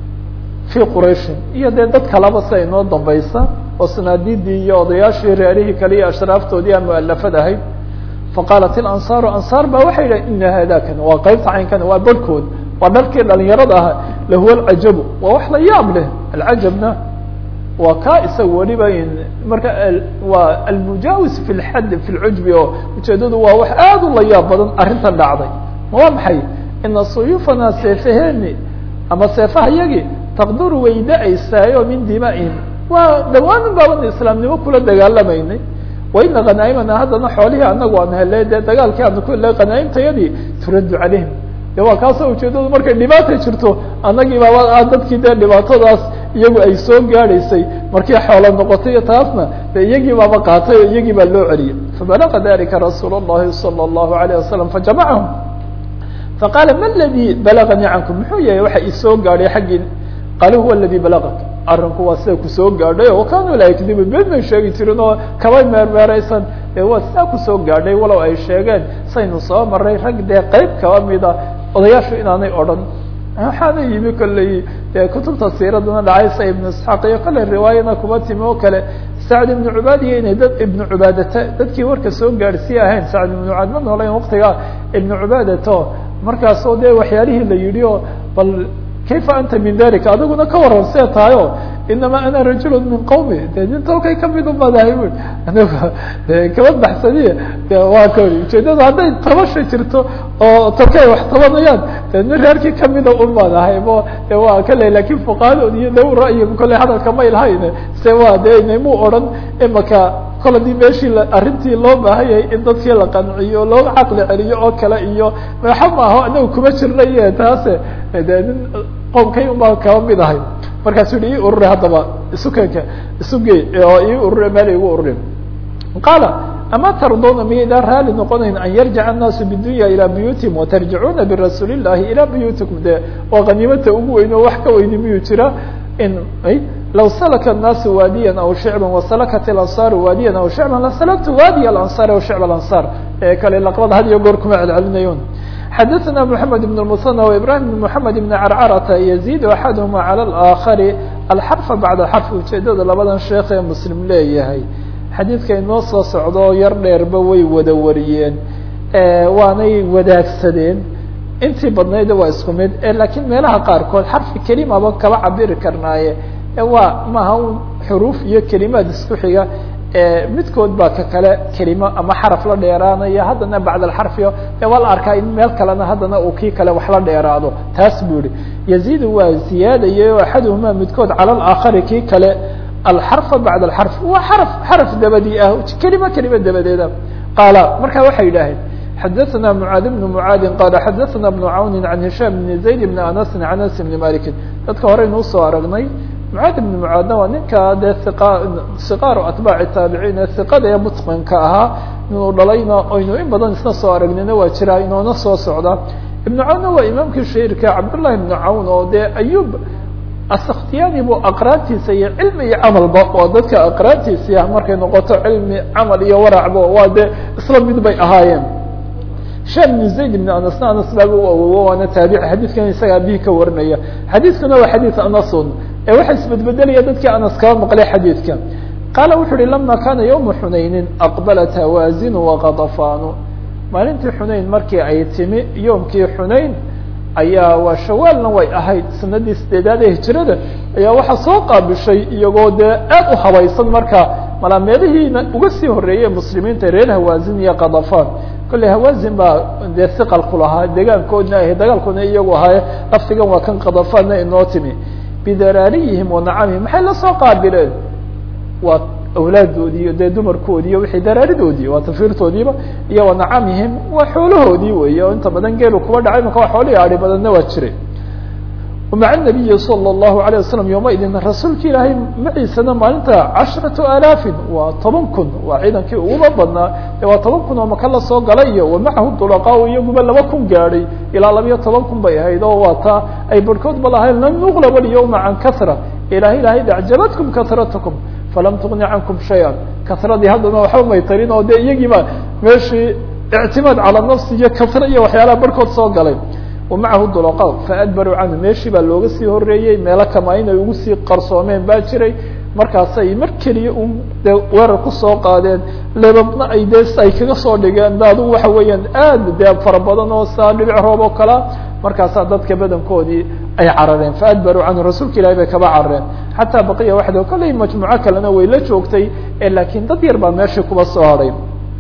fii qurayshin iyo dee dad kalaba sia inoo dambaysa oo sanaadiidii iyo odayaashii reerihii kale iyo ashraaftoodii a mualafad ahayd faqaalat ilansaaru ansaar ba waxay yidhahen ina haadakan waa qeybta caynkan waa barhkood waa dharkii dhalinyarada ahaa lahuwa alcajabu waa wax la yaab leh alcajabna waa ka isaga weliba marka waa almujaawis fi lxad fi lcujbi oo ujeedadu waa wax aad u la yaab badan arrintan dhacday ma waa maxay ina suyuufana seefaheeni ama seefaha yagi taqduru way da-aysaayo min dima'ihim waa dhawaanin baaban islaamnimo kula dagaalamaynay waina khanaa'imana haddana xoolihii anagu aan hele dee dagaalkii aanu ku hele khanaa'imtayadii turaddu calayhim de waa kaasoo ujeedadu markay dhibaata jirto annagii baaba dadkii dee dhibaatadaas iyagu ay soo gaadhaysay markii xoolo noqotay iyo taasna de iyagii baaba qaatay oo iyagii baa loo celiyay fabalaga dalika rasuul الlahi salى الlahu عalيه wasalam fajamacahum faqaala ma ladii balaganii cankum muxuu yahay waxa isoo gaadhay xaggii qaala huwa ladii balagak arrinku waa sida kusoo gaadhay o kanuu laa yakdibu been may sheegi jirin oo kaba meermeeraysan ee waa sidaa kusoo gaadhay walow ay sheegeen saynu soo maray rag dee qeyb kaba mida odayaashu inaanay odhan waxaana yimi kolley dee kutubta siiradana dhacaysa ibnu isxaaq iyo kale riwaayana kuba timi oo kale sacd ibnu cubaadiya inay dad ibnu cubaadata dadkii warka soo gaadhsiiya ahayn sacd ibnu cubaad ma noolayn waktiga ibnu cubaadato markaasoo dee waxyaalihii la yidhi oo bal kayfa anta min dalika adiguna ka waran see tahayo inama ana rajul min qawmi de nin tolkay kamid umadahay bu anigu de kaba baxsaniye de waa ka ujeedada hadday tabasha jirto oo tolkay wax tabanayaan de nin reerkii kamida umadahay mo de waa kale lakin fuqahadood iyo low ra'yiga kolley hadalka may lahayn se waa de inaymu odhan imaka kol hadii meeshii arrintii loo baahan yahay in dadkii la qanciyo loo caqli celiyo oo kale iyo maxa maaho anagu kuma jirnaye taase de nin qowmkay unbaa kaba mid ahay markaasuu yihi ii ururi haddaba isukenka isugey oo ii ururi meel igu ururi qaala ama tardona miyaydaan raali noqonayn an yarjica annaasu bidunya ilaa buyuutihim watarjicuuna birasuuli llahi ilaa buyuutikum de waa qaniimata ugu weyn oo wax ka weyni miyuu jira in law salaka الnaasu waadiya aw shicba wasalakat اlansaaru waadiya aw shicba lasalaktu waadiy alansaar aw shicb alansaar ee kale laqbada had iyo goor kuma celcelinayoon xadaثna mحamed بن المثنى وإbrahim بن mحamed بن carcarata yazid axadهma calى الآakari alxarfa bacd xarf ujeedada labadan sheekh ee muslim leeyahay xadiidka inoo soo socdo yar dheerba way wada wariyeen waanay wadaagsadeen intii badnayda waa isku mid lakiin meelaha qaarkood xarfi kelimaba kaba cabiri karnaaye waa maaha un xuruuf iyo kelimaad isku xiga midkood baa ka kale kelimo ama xaraf la dheeraanaya haddana bacd alxarfiyo e waa la arkaa in meel kalena haddana uu kii kale wax la dheeraado taas buu yihi yaziidu waa ziyaadayay o axaduhuma midkood cala alaakhari kii kale alxarfa bacd alxarf waa xaraf xaraf dabadii ah kelimo kelimo dabadeeda qaala marka waxay yidhaaheen xadaثna mعaad بن mعaadi qala xadaثna بن cawni عan هisham بn zayd بn anas عan anas بn maliki dadka horeynu usoo aragnay mعaad بn mعaadna waa ninka dee siqaaru atbaaci taabiciin ee iqada ee mutqinka ahaa inuu dhalayna aynu in badan isna soo aragnayna waa jiraa inoona soo socda ibn cawnna waa imaamkii shahirka cabdالlahi بn cawn oo dee ayub askhtiyani bu aqraantiisa iyo cilmi iyo camalba waa dadka aqraantiisi ah markay noqoto cilmi camal iyo waracba waa dee isla mid bay ahaayeen sham bn zayd bn anasna anas baaba u awowo waana taabici xadiidkan isaga abihi ka warinaya xadiidkuna waa xadiid anasun ee waxa isbedbedelaya dadkii anas kaba maqlay xadiidka qaala wuxu uhi lama kana ywma xunaynin aqbalat hawaazinu waqadafanu maalintii xunayn markii ay timi yoomkii xunayn ayaa waa shawaalna way ahayd sanadii sideedaad ee hijrada ayaa waxaa soo qaabishay iyagoo dee aad u habaysan marka malaameedihiina uga sii horeeyey muslimiinta reer hawaazin iyo qadafan kolley hawaazin baa dee siqal ku lahaa degaankoodna ahay dagaalkoodna iyagu ahaaye laftigan waa kan qadafanna inoo timi bidaraariyihim wanacamihim maxay la soo qaabileen waa awlaadoodii iyo dee dumarkoodii iyo wixii daraaridoodii waa tafiirtoodiiba iyo wanacamihim waa xoolahoodii weeye oo inta badan geelu kuba dhacay maka waa xoolihii adi badanna waa jiray maca nabiyi salى الlahu عalيه wasalam yowmaidin rasuulka ilaahay maciisana maalinta casharatu alaafin waa toban kun waa ciidankii uguba badnaa e waa toban kun oo maka la soo galay iyo wamacahu dulaqaa iyaguba laba kun gaadhay ilaa labiyo toban kun bay ahayd oo waa taa ay barhkoodba lahayn lan nuqlaba اlyawma can kasra ilahay ilahay acjabatkum kasratkum falam tugni cankum shaya kasradii haddana waxba may tarin oo de iyagiiba meeshii ictimaad calى nafsi iyo kasra iyo waxyaalaha barhkood soo galay wamacahu dulqa faadbaruu canhu meeshii baa looga sii horeeyey meelo kama inay ugu sii qarsoomeen baa jiray markaasay mar keliya un de weerar kusoo qaadeen lebabna ay de ay kaga soo dhigeen da adugu waxa weeyaan aad dee fara badan oo saa dhibic roob oo kalea markaasaa dadka badankoodii ay carareen faadbaruu canhu rasuulka ilahi bay kaba carareen xataa baqiya waxda kollay majmuuco kalena way la joogtay laakiin dad yar baa meeshii kuba soo hadhay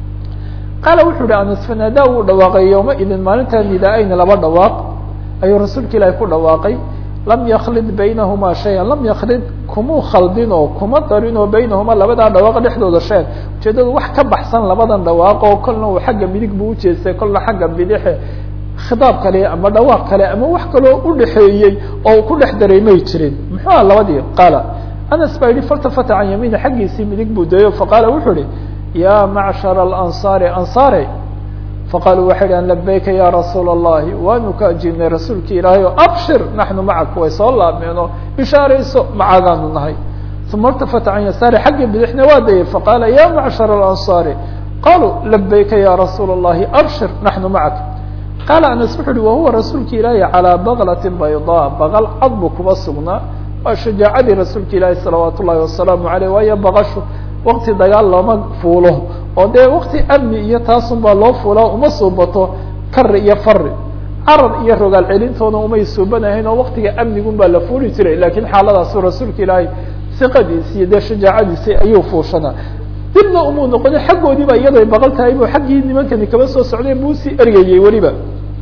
qaala wuxuu uhi anas fanaadaa wuu dhawaaqay yowma idin maalintaa nidaa-ayna laba dhawaaq ayuu rasuulka ilaahi ku dhawaaqay lam yaklid baynahuma shayan lam yaklid kumuu khaldin oo kuma darin oo baynahuma labadaa dhawaaq dhexdooda shayan ujeedadu wax ka baxsan labadan dhawaaq oo kolna uu xagga midig buu ujeestay kolna xagga bidixe khidaab kale ama dhawaaq kale ama wax kaloo udhexeeyey oo uu ku dhex daray may jirin muxuu aha labadii qaala anas baa yihi faltafata can yamiini xaggiisii midig buu dayo faqaala wuxuu ihi ya macshara alansaari ansaare faqaaluu waxay dhahan labayka ya rasuula allahi waanu ka ajibnay rasuulki ilaahay o abshir naxnu macak way soo laabmeen oo bishaarayso macagaanu nahay uma irtafata can yasaari xaggii bidixna waa dayay faqaala ya macshara alansaari qaluu labayka ya rasuula allahi abshir naxnu macak qaala anas wuxu uhi wahuwa rasuulka ilaahi calىa baklatin baydaa baqal cad buu kuba sugnaa waa shajaacadii rasuulka ilaahi salawaat ullahi wasalaamu aleyh waayo baqashu wakti dagaal looma fuulo oo dee wakti amni iyo taasun baa loo fuulaa uma suubato kari iyo fari carar iyo rogaal celintoona umay suubanahayn oo waktiga amnigun baa la fuuli jiray lakiin xaaladaasu rasuulka ilaahay siqadiisi iyo dee shajaacadiisi ayuu fuushanaa dibna umuu noqoni xaggoodiiba iyaday baqal tahay bu xaggii nimankani kaba soo socday buu sii ergayey weliba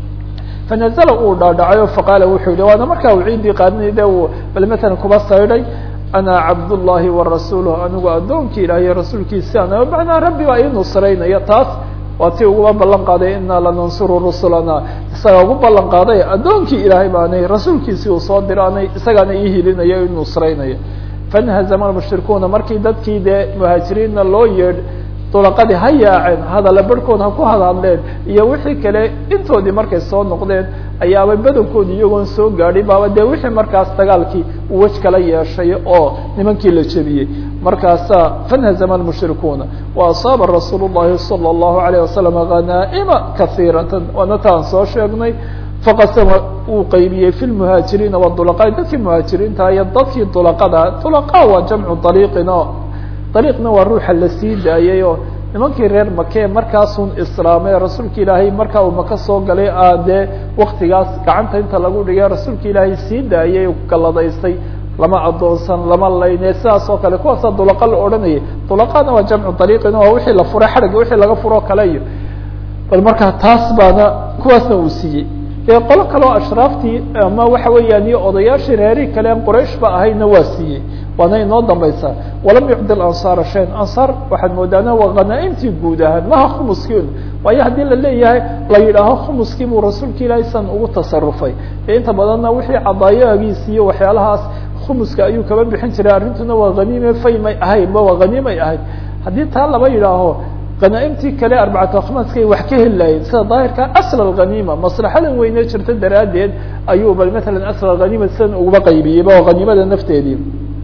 fanazla uu dhaadhacayo faqaala wuxuu yihi waana markaa uu ciidii qaadinay de uu bal matalan kuba saydhay ana cabdullahi warasuuluh anigu addoonkii ilaahiyo rasuulkiisi ana macnaa rabbi baa ii nusraynaya taas waa tii uguba ballan qaaday inaa lanansuru rusulana isagaa ugu ballan qaaday addoonkii ilaahay baanay rasuulkiisii uu soo diraanay isagaana ii hilinaya ii nusraynaya fanhazama mushrikuuna markii dadkii dee muhaajiriinna loo yeedh dulaqadii ha yaaceen hadalla barhkood ha ku hadhadleen iyo wixii kale intoodii markay soo noqdeen ayaaba badankoodi iyagoon soo gaadhin baaba dee wixii markaas dagaalkii uu wej kala yeeshay oo nimankii la jebiyey markaasaa fanhazama almushrikuuna wa asaaba rasuul llahi salى اllahu alayه wasalam hanaa'ima kaiiratan waana taan soo sheegnay faqasama uu qaybiyey fi lmuhaajiriina wadulaqaa dadkii muhaajiriinta iyo dadkii dulaqada dulaqa waa jamcu dariiqin o dariiqna waa ruuxa la sii daayay oo nimankii reer make markaasun islaamay rasuulka ilaahay markaa uu maka soo galay a dee waktigaas gacanta inta lagu dhigay rasuulka ilaahay sii daayay galladaystay lama adoonsan lama layne sidaas oo kale kuwaasa dulaqa la odhanayay dulaqana waa jamcu dariiqin waa wixii la furay xadhigga wixii laga furoo kale iyo bal markaa taas baana kuwaasna uu siiyey qolo kaleo ashraaftii ama waxa weeyaan iyo odayaashii reerihii kale an quraysh ba ahayna waa siiyey waana inoo dambaysaa walam yucdi ansaara shayan ansaar waxaad moodaana waa hanaaimtii guud ahaan maha khumuskiin waayo haddii la leeyahay la yidhaaho khumuskii buu rasuulka ilaahay san ugu tasarufay ee inta badanna wixii cadaayagiis iyo waxyaalahaas khumuska ayuu kaba bixin jiray arrintuna waa haniime faymay ahayd ma waa haniimay ahayd haddii taa laba yidhaaho hanaaimtii kale arbacatu khamaskay wax ka heli lahayn sida daahirka asl alghaniima maslaxadan weyne jirta daraaddeed ayuu bal matalan asl alghaniima sidan uguba qaybiyeyba oo haniimada nafteedii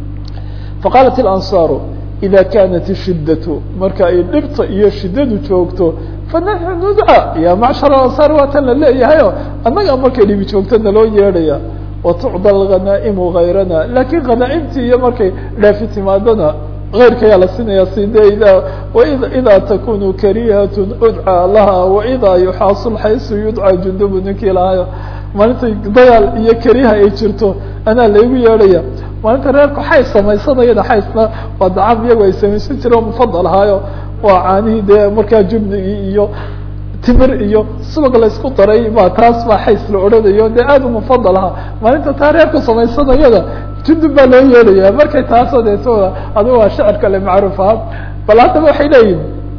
faqaalat ilansaaru ida kanat ishidatu marka ay dhibta iyo shidadu joogto fanaxnu nudca ya macshar alansaar waa tan la leeyahayo annaga markay dhibi joogto naloo yeedhaya watucda alghanaa'imu gayrana lakin hanaaimtii iyo markay dhaafi timaadona غayrkayaa la siinaya side ida ida takunu karihat udcى laha waida yuxaasul xaysu yudcى jundubu ninkii lahayo maalinta dagaal iyo kariha ay jirto anaa laygu yeedhaya maalinta reerku xays samaysanayana xaysna waa dacam iyagu ay samaysan jire oo mufadal ahaayo waa caanihii dee markaa jubnigii iyo timir iyo subag laysku daray ba taas baa xays la odhanayo dee aad u mufadal ahaa maalinta taa reerku samaysanayada jundub baa loo yeelaya markay taasoo deetooda adigu waa shicir kale macruuf aha bal haddaba waxay leeyihin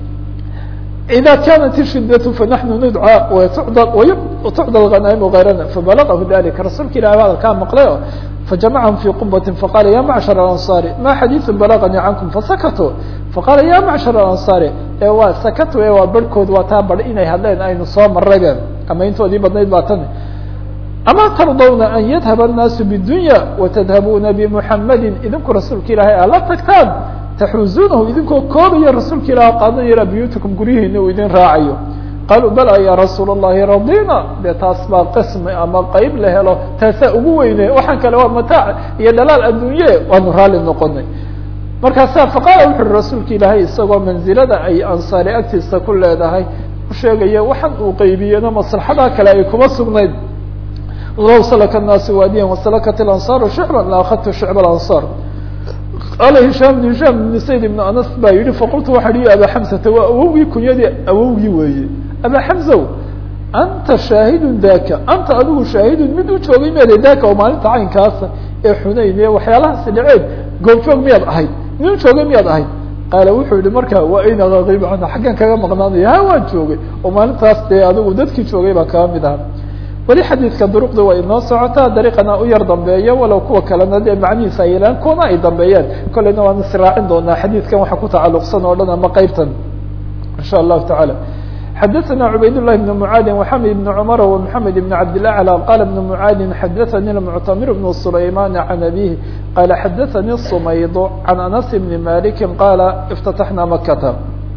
ida kanat ishidatu fanaxnu nudcى tucda alghanaaimu gayrana fabalagahu dalika rasuulka ilahi hadalkaa maqlay o fajamacahum fi qubati faqala ya macshar alansaari ma xadiiثu balaganii cankum fasakatu faqala ya macshar alansaari ee waa sakatu e waa barhkood waa taa bar inay hadleen aynu soo maraybe ama intoodii badnayd baa tan ama tardawna an yadhaba الnaasu bdunya watadhabuna bmuxamadi idinku rasuulka ilaahay ala tagtaan taxuuzunahu idinkoo koobaya rasuulka ilah qaadanayara buyutikum guryihiina uu idin raacayo qaluu bala ya rasuul الlahi radina de taas baa qismi ama qeyb la helo taasaa ugu weyne waxaan kale waa mataac iyo dhalaal addunye waanu raali noqonay markaasa faqaala wuxu uhi rasuulka ilaahay isagoo manzilada ay ansaari agtiisa ku leedahay u sheegaya waxaan uu qeybiyena maslaxadaa kale ay kuma sugnayd low salaka الnaasu waadiyan wasalakat اlansaaru shicba la akhadtu shicb اlansaar qaala hishaam bn hishaam bn sayd ibn anas baa yihi faqultu waxa hi aba xamsata waa awowgii kunyadii awowgii weeye aba xamsow anta shaahidun daka anta adigu shaahidun mid u joogay meede daka oo maalinta caynkaasa ee xunayn ee waxyaalahaasi dhaceen goobjoog miyaad ahayd mid u joogay miyaad ahayd qaala wuxuu yihi marka wa ayna aqiib canha xaggan kaga maqnaanaya ha waan joogay oo maalintaas dee adigu dadkii joogay baa kaga mid aha weli xadiidka duruqda waa inoo socotaa dariiqana u yar dambeeya walow kuwa kalena dee macnihiisa ay yeelaan kuwana ay dambeeyaan kolleyna waan israacin doonaa xadiidkan waxa ku tacalluqsan oo dhan ama qeybtan insha allahu tacaala xadaثna cubayd للhi بن mعاad وxamid بن cmr ومحamed بن cabd الأعlى qال بن mعاad xadaثnي المctamir بن سlayman عan abيه qال xadaثnي الصmayd عan أنس بن mالك qال اftتحna makta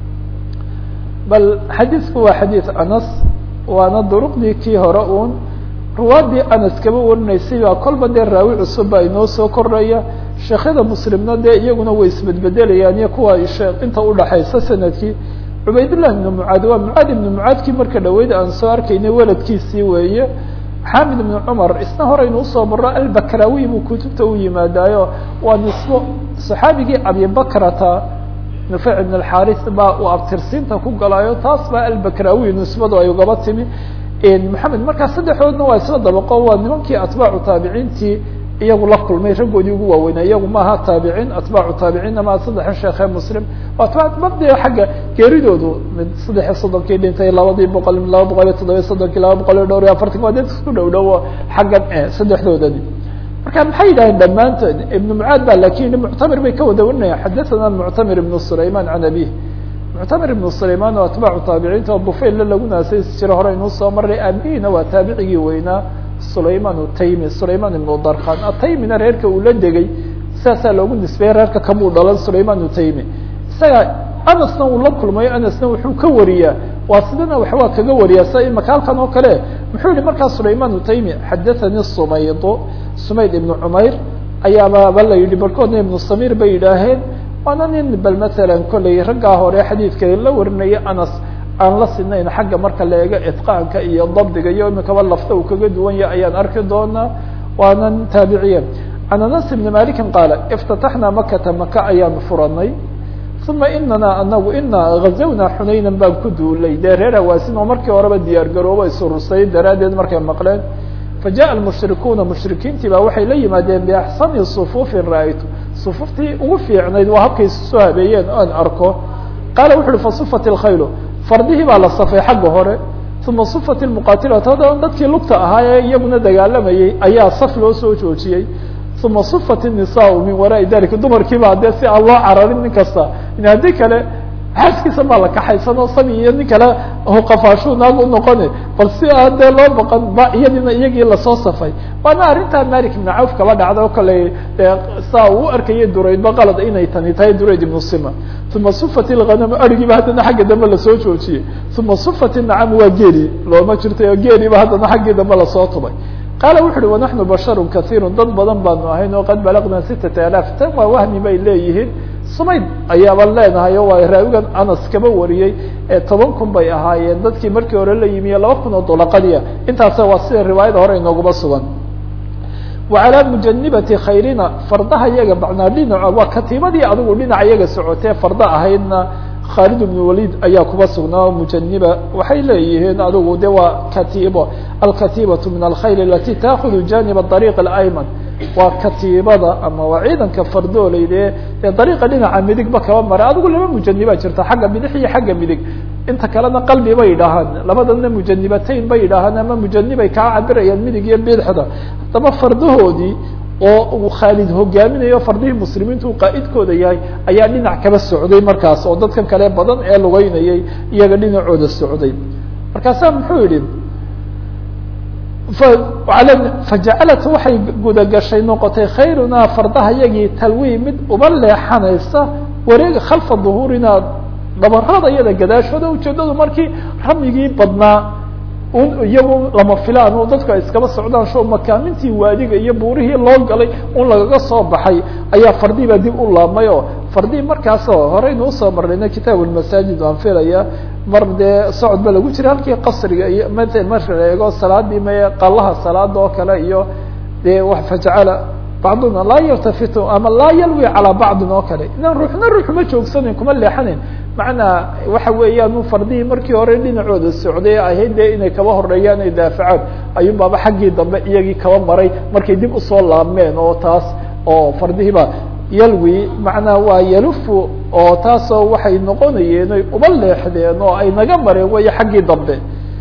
bal xadiiثku waa xadيiث aنس waana duruqdii kii hore un ruwaadii anas kaba warinaysay baa kolba dee raawi cusub baa inoo soo kordhaya sheekyada muslimna dee iyaguna way isbedbedelayaan iyo kuwa inta udhaxaysa sanadkii cubaydالlah ibn mعaad waa mعaad ibn mعaadkii marka dhaweyd aan soo arkaynay weladkiisii weeye xamid ibn cmar isna horeynu usoo maro albakrawi buu kutubta u yimaadaayo waa nisbo صaxaabigii abibakrata nufeyc ibn اxaris baa uu abtirsiinta ku galaayo taas baa albakrawi nisbadu ay ugaba timi maxamed markaa saddexdoodna waa isla dabaqo waa nimankii atbaacu taabiciintii iyagu la kulmay raggoodii ugu waaweynaa iyagu maaha taabiciin atbaacu taabiciinna maa saddexa sheekhe muslim atbacbade xagga geeridoodu mid saddex iyo soddonkii dhintay labadii boqol laba boqol iyo toddobiya soddonkii laba boqol iyo dhowr iyo afartanki waa dad isku dhow dhowo xaggan saddexdoodani marka maxay yidhahdeen dhammaantood ibn mucaad ba lakin muctamir bay ka wada warinaya xadathana muctamir ibn sulayman can abih muctamir ibn sulayman oo atbaacu taabiciinta oo bufaylla lagu naasay jiro hore inuu soo maray aabihina waa taabicigii weynaa sulayman utaymi sulayman ibn darkan ataymina reerka uu la degay sidaasaa loogu nisbeeyey reerka kamuu dhalan sulayman utaymi isaga anasna uu la kulmayo anasna wuxuu ka wariyaa waa sidana waxbaa kaga wariyaa sida imaka halkan oo kale muxuu yihi markaa sulayman utaymi xadathani sumayd sumayd ibn cumayr ayaababa la yidhi barkoodna ibnu samir bay yidhaaheen waana nin bal masalan kolley raggaa hore xadiidka la warinaya anas aan la sinayn xagga marka la eego itqaanka iyo dabdiga iyo imikaba lafta uu kaga duwan yahay ayaan arki doonaa waanan taabiciye can anas ibni malikin qaala iftataxnaa makata maka ayaan furanay uma inana anagu inaa gazawna xunaynan baan ku duulay dee reer hawaasin oo markii horeba diyaar garoobo isurusay daraaddeed markay maqleen fajaءa almushrikuuna mushrikiintii baa waxay la yimaadeen biaxsani sufuufin ra-aytu sufuuftii ugu fiicnayd waa habkay soo habeeyeen oan arko qaala wuxu uhi fasufat اlkhaylu fardihii baa la safay xagga hore uma sufat اmuqatilatu haddana dadkii lugta ahaa ee iyaguna dagaalamayey ayaa saf loo soo joojiyey uma sufat الnisaau min waraai dalika dumarkiiba dee si aan loo cararin nin kasta haddii kale xaaskiisa maa la kaxaysanoo sabi iyo nin kale qafaashu naag unoqone bal si aan dee loo baqan ba iyadina iyagii lasoo safay waana arrintaa malik ibn cawf kaba dhacda o kale saa uu arkayay duraydba qalad inay tani tahay durayd ibnu sima uma sufat ilghanam arigiiba haddana xagga dambe lasoo joojiyey uma sufat inacam waa geeli looma jirtay oo geeliiba haddana xaggii dambe lasoo tubay qaala wuxu uhi wanaxnu basharu kaiiru dad badan baanu ahayn oo qad balagna sitata alaaf tan waa wahmi bay leeyihiin sumayd ayaaba leenahay oo waa raawigan anas kaba wariyey ee toban kun bay ahaayeen dadkii markii hore la yimiye laba kun oo dolaqadiya intaasa waa sida riwaayada hore inooguma sugan wa calaa mujanibati khayrina fardaha iyaga macnaa dhinaco waa katiibadii adigu dhinaca iyaga socotee farda ahaydna khaalid ibn walid ayaa kuba sugnaa mujaniba waxay leeyihiin adigu de waa katiibo alkatiibatu min alkhayl alati taakudu janib ariiq alayman waa katiibada ama waa ciidanka fardoolayde ee dariiqa dhinaca midigba kaba mara adigu laba mujaniba jirta xagga bidix iyo xagga midig inta kalena qalbi bay idhaahaan labadana mujanibatayn bay idhaahaan ama mujanibay kaa cabirayaan midig iyo bidixda haddaba fardahoodii oo uu khaalid hogaaminayo fardihii muslimiintu uu qaa'idkooda yahay ayaa dhinac kaba socday markaas oo dadkan kale badan ee lugeynayay iyaga dhinacooda socday markaasaa muxuu yihi fajacalat waxay gudagashay noqotay khayrunaa fardaha yagii talwii mid uba leexanaysa wareega khalfa duhuurinaa dhabarada iyada gadaashooda ujeedadu markii ramyigii badnaa un iyagu lama filaan oo dadku ay iskaba socdaan sho makaamintii waadiga iyo buurihii loo galay un lagaga soo baxay ayaa fardii baa dib u laabmay oo fardii markaasoo horeynu usoo marnayna kitaab lmasaajid waan filaya mar dee socod ba lagu jira halkii qasriga iyo mat marka la eego salaadii may qalaha salaada oo kale iyo dee fajacala bacduna laa yaltafitu ama laa yalwi calaa bacdin oo kale inaan ruuxna ruux ma joogsanayn kuma leexanayn macnaa waxa weeyaan fardihii markii hore dhinacooda socday ahayd dee inay kaba horeeyaan ay daafacaan ayuun baaba xaggii dambe iyagii kaba maray markay dib usoo laabmeen oo taas oo fardihiiba yalwi macnaa waa yalufu oo taasoo waxay noqonayeen oy uba leexdeen oo ay naga mareen way xaggii dambe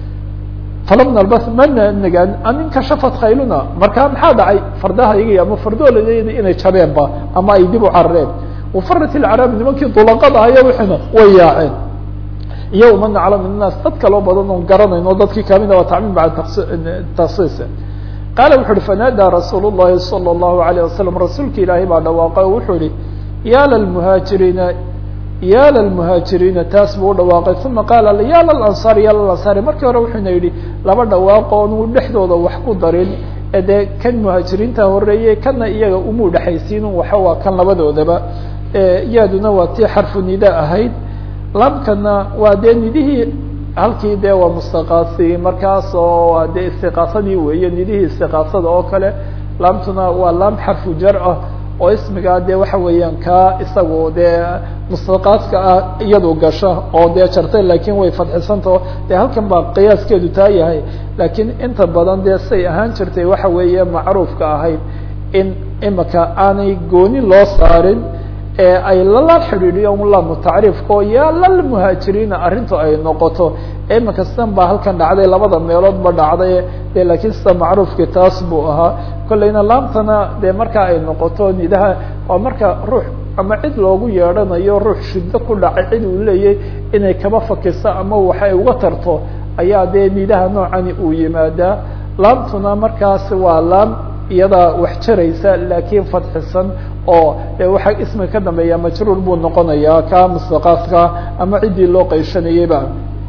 falam nalbas mana nagaan amin kashafat khayluna markaa maxaa dhacay fardahaygi ama fardooladeedi inay jabeenba ama ay dib u carareen wafarat ilcaraabi nimankii dulaqada aya wixina way yaaceen iyo uma naclam innaas dad kaloo badan oon garanayn oo dadkii kamida waa tacmiim bacda taksiis qaala wuxu uhi fanaadaa rasuul llahi salى اllahu alayه wasalam rasuulka ilaahay baa dhawaaqay oo wuxuu ihi ya lalmuhaajiriina ya lalmuhaajiriina taas buu udhawaaqay uma qaala ya lalansaari ya lalansaari markii hore wuxuuna yidhi laba dhawaaqo onuu dhexdooda wax ku darin ee dee kan muhaajiriinta horeeyey kana iyaga umu dhexaysiinin waxa waa kan labadoodaba yaaduna waa tii xarfu nida ahayd labkana waa dee nidihii halkii dee waa mustaqaasi markaas oo waa dee istiqaasadii weeye nidihii istiqaasada oo kale laamtuna waa laam xarfu jar ah oo ismigaa dee waxa weeyaan kaa isagu dee mustaqaaska ah iyadu gasha oo dee jartay lakin way fadxisantao dee halkan baa qiyaaskeedu taa yahay lakiin inta badan dee say ahaan jirtay waxa weeye macruufka ahayd in imika aanay gooni loo saarin ee ay lala xidhiidhiyo lamu tacriifka oo yaa lalmuhaajiriina arrintu ay noqoto imika sidan baa halkan dhacday labada meelood ba dhacday de lakiin sida macruufkii taas buu ahaa kolleyna laamtana dee markaa ay noqoto nidaha waa marka ruux ama cid loogu yeedhanayo ruux shiddo ku dhacay cid uu leeyahy inay kaba fakiso ama waxa ay uga tarto ayaa dee nidaha noocani uu yimaadaa laamtuna markaas waa laam iyadaa wax jaraysa laakiin fadxisan oo de waxa ismiga ka dambeeya majruur buu noqonayaa ka mustaqaaska ama ciddii loo qayshanayeyba